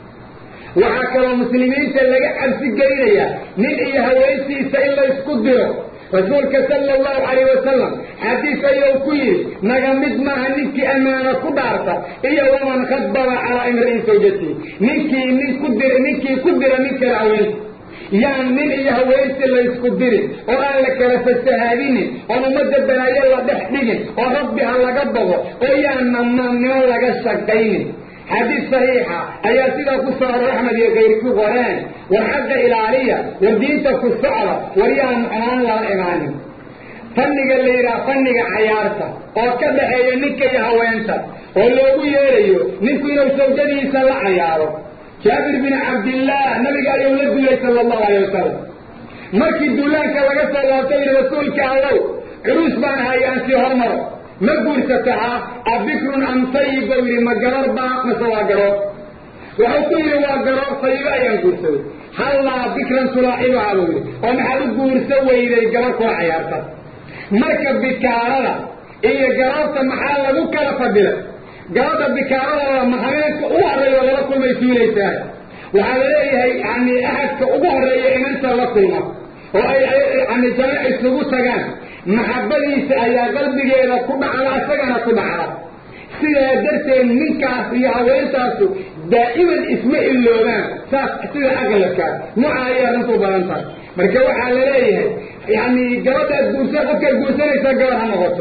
S1: waxaa kaloo muslimiinta laga cabsi gelinayaa nin iyo haweensiisa in la isku diro rasuulka sala allahu calayh wasalam xadiis ayuu ku yidhi naga mid maaha ninkii ammaano ku dhaarta iyo waman khadbaba calaa imri'in sawjatihi ninkii nin ku dira ninkii ku dira nin kale haweensi yaan nin iyo haweensi la isku dirin oo aan la kala fasahaadinin oon ummadda balaayo la dhex dhigin oo rabbi ha laga bogo oo yaan namaannimo laga shaqaynin xadiis saxiixa ayaa sidaa ku soo aroor axmed iyo kayrku qoreen war xagga ilaaliya war diinta ku socda war yaan xumaan lala imaanin fanniga la yidhaha fanniga cayaarta oo ka dhaxeeya ninka iyo haweenta oo loogu yeerayo ninku inuu sawjadiisa la cayaaro jaabir bin cabdillaah nabiga ayuu la duulay sala allahu alay wasalam markii duulaanka laga soo laabtay yidhi rasuulka allow curuus baan ahay aan sii hormaro ma guursatahaa abikrun am sayib bau yidhi ma gabar baa mase waa garoor wuxuu ku yidhi waa garoor sayibo ayaan guursaday hallaa bikran tulaaxibaha buu yidhi oo maxaad u guursa weyday gabar kula cayaarta marka bikaarada iyo garoorta maxaa lagu kala fadilay gabadha bikaaradooda mahameenka ugu horreeya lala kulmay suulaysaa waxaa la leeyahay yani axadka ugu horreeya inanta la kulma oo ay yani jamac isugu tagaan maxabadiisa ayaa qalbigeeda ku dhacda isagana ku dhacda sidaa darteed ninkaas iyo haweentaasu daa'iman isma iloobaan saas sida aqlabkaa nooca ayaa runtu badan tahay marka waxaa la leeyahay yani gabadhaad guursa qofkaad guursanaysaa gabar ha noqoto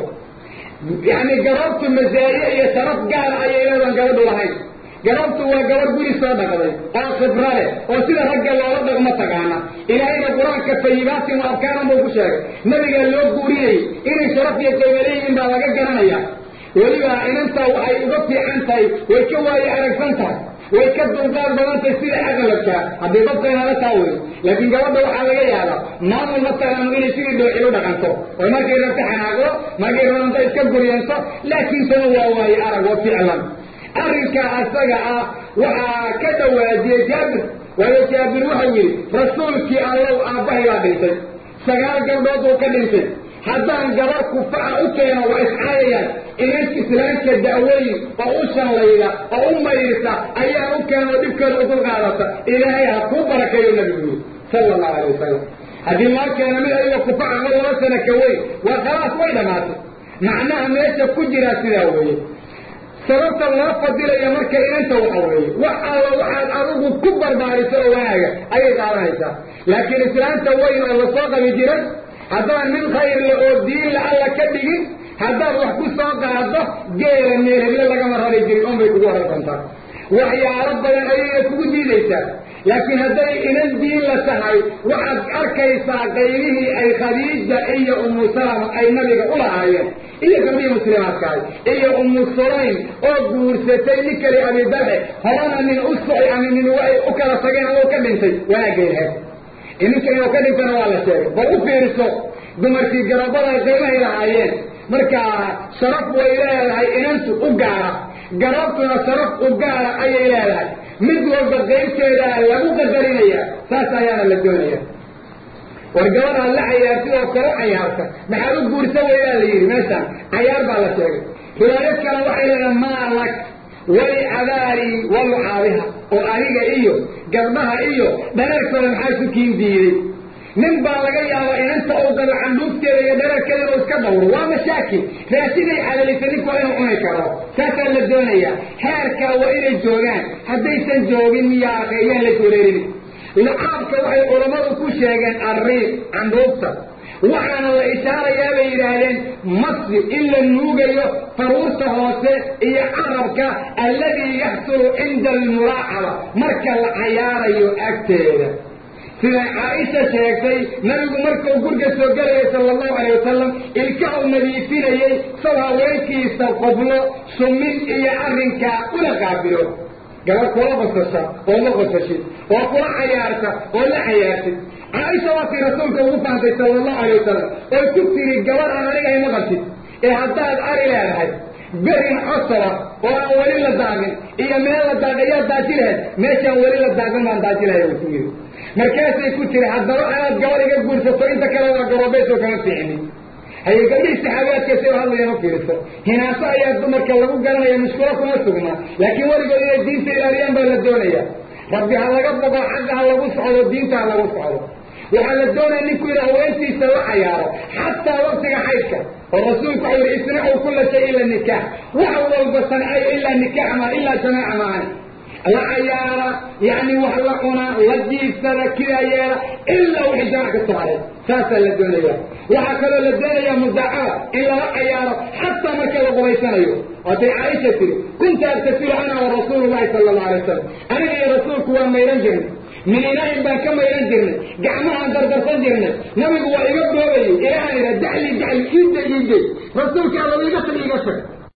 S1: yani garoobtu masaa'iye iyo sharaf gaara ayay leedan gabadhu lahayn garoobtu waa gabar guri soo dhaqday oo khibra leh oo sida ragga loola dhaqmo taqaana ilaahayna qur-aanka tayibaatin wa abkaaran buu ku sheegay nabigaa loo guuriyey inay sharaf iyo qiimo leeyihiin baa laga garanaya weliba inantaa waxay uga fiican tahay way ka waayo aragsan tahay way ka dulqaad badan tahay sida aqlabkaa haddii dadka inala taa wey laakiin gabadha waxaa laga yaabaa maamul ma taqaano inay sidii dhooxil u dhaqanto oo markay rabto xanaaqdo markay rabanta iska guryanto laakiin tana waa waaye arag wa ficlan arrinkaa asaga ah waxaa ka dhawaajiyey jaabir waayo jaabir waxau yidhi rasuulkii allow aabbahay baa dhintay sagaal gabdhood uu ka dhintay haddaan gabar kufaca u keeno waa iscaayayaan inan islaamka da'weyn oo u shallayda oo u mayrta ayaan u keeno dhibkeeda u dulqaadata ilaahay ha kuu barakeeyo nabigu yiri sala allahu alay wasalam haddii loo keeno mid adiga kufaca ma laba sana ka weyn waa khalaas way dhammaatay macnaha meesha ku jiraa sidaa weeye sababta loo fadilayo marka inanta waxa weeye wax alla waxaad adigu ku barbaariso oo wanaaga ayay qaadanaysaa laakiin islaamta weyn oo lasoo qabi jiray haddaan mid khayrle oo diinla alla ka dhigin haddaad wax ku soo qaado geela meel heble lagama rari jirin un bay kugu horan doontaa waxyaalo badan ayayna kugu diidaysaa laakiin hadday inan diin la tahay waxaad arkaysaa qaybihii ay khadiija iyo umu salama ay nabiga u lahaayeen iyo gabdhihii muslimaadkahay iyo umu sulaym oo guursatay nin kale abidalxe horana nin u soci ama nin way u kala tageen oo ka dhintay wanaaggeedheed ininka inuu ka dhintana waa la sheegay bal u fiiriso dumarkii garabada ay qiimahay lahaayeen marka sharaf way leedahay inantu u gaara garabtuna sharaf u gaara ayay leedahay mid walba qaybteedaa lagu qadarinaya saas ayaana la doonaya war gabadhaa la cayaartid oo kala cayaarta maxaad u guursa weydaa la yidhi meeshaan cayaar baa la sheegay riwaayad kale waxay leedahay maa lak wali cabaari walucaabiha oo aniga iyo gabdhaha iyo dhareerkooda maxaa isu kiin diiday nin baa laga yaabaa inanta uu qabo candhuufteeda iyo dhareerkeeda inuu iska dhawro waa mashaakil raasiday cadalisa ninku waa inuu cuni karo saasaa la doonaya heerkaa waa inay joogaan haddaysan joogin miyaa ayaan la goreerin lucaabka waxay culammadu ku sheegeen arriiq candhuufta waxaana la ishaarayaa bay yidhaahdeen masjid in la nuugayo faruurta hoose iyo carabka alladii yaxsulu cinda almulaacaba marka la cayaarayo agteeda siday caaisha sheegtay nabigu markuu gurga soo gelayay sala allahu alay wasalam ilka uu nadiifinayey saw haweenkiisa qoblo sumin iyo arrinkaa una qaabilo gabadh kula qosasha oo la qosashid oo kula cayaarta oo la cayaartid caaisha waa tii rasuulka ugu fahamtay sala allahu alay wasalam oy ku tiri gabadh aan aniga ima qabtid ee haddaad ari leedahay berin cosaba oo aan weli la daagin iyo meel la daagayaa daaji lahayd meeshaan weli la daagin baan daaji lahay ku yiri markaasay ku tiri haddaba anaad gabadh iga guursato inta kale waa garoobeysoo kama fiicinin haye gabdhihii saxaabiyaadka si hadlaya ma fiiriso hinaaso ayaa dumarka lagu garanaya mushkulo kuma sugna laakiin weligood inay diinta ilaaliyaan baa la doonaya rabbi ha laga bogo xagga ha lagu socdo diinta ha lagu socdo waxaa la doonaya ninku ina haweentiisa la cayaaro xataa waktiga xaydka oo rasuulku waxau yihi isnacuu kula shay ila nikaax wax walba sancayo ilaa nikaax ma ilaa jamaaca maani la cayaara yani wax la cunaa la jiifsada kidaa yeela ilaa wixii jamac ka soo haray saasaa la doonaya waxaa kaloo la doonaya mudaacada in lala cayaaro xataa marka la qubaysanayo waatay caaisha tiri kunta agtasilu ana wa rasuulu llahi sala allahu alay wasalam aniga iyo rasuulku waa mayran jirnay min inaahin baan ka mayran jirnay gacmahaan dardarsan jirnay nabigu waa iga boobayay ilahaan idha dacli dacli iida iiday rasuulka alla iga tag iga tag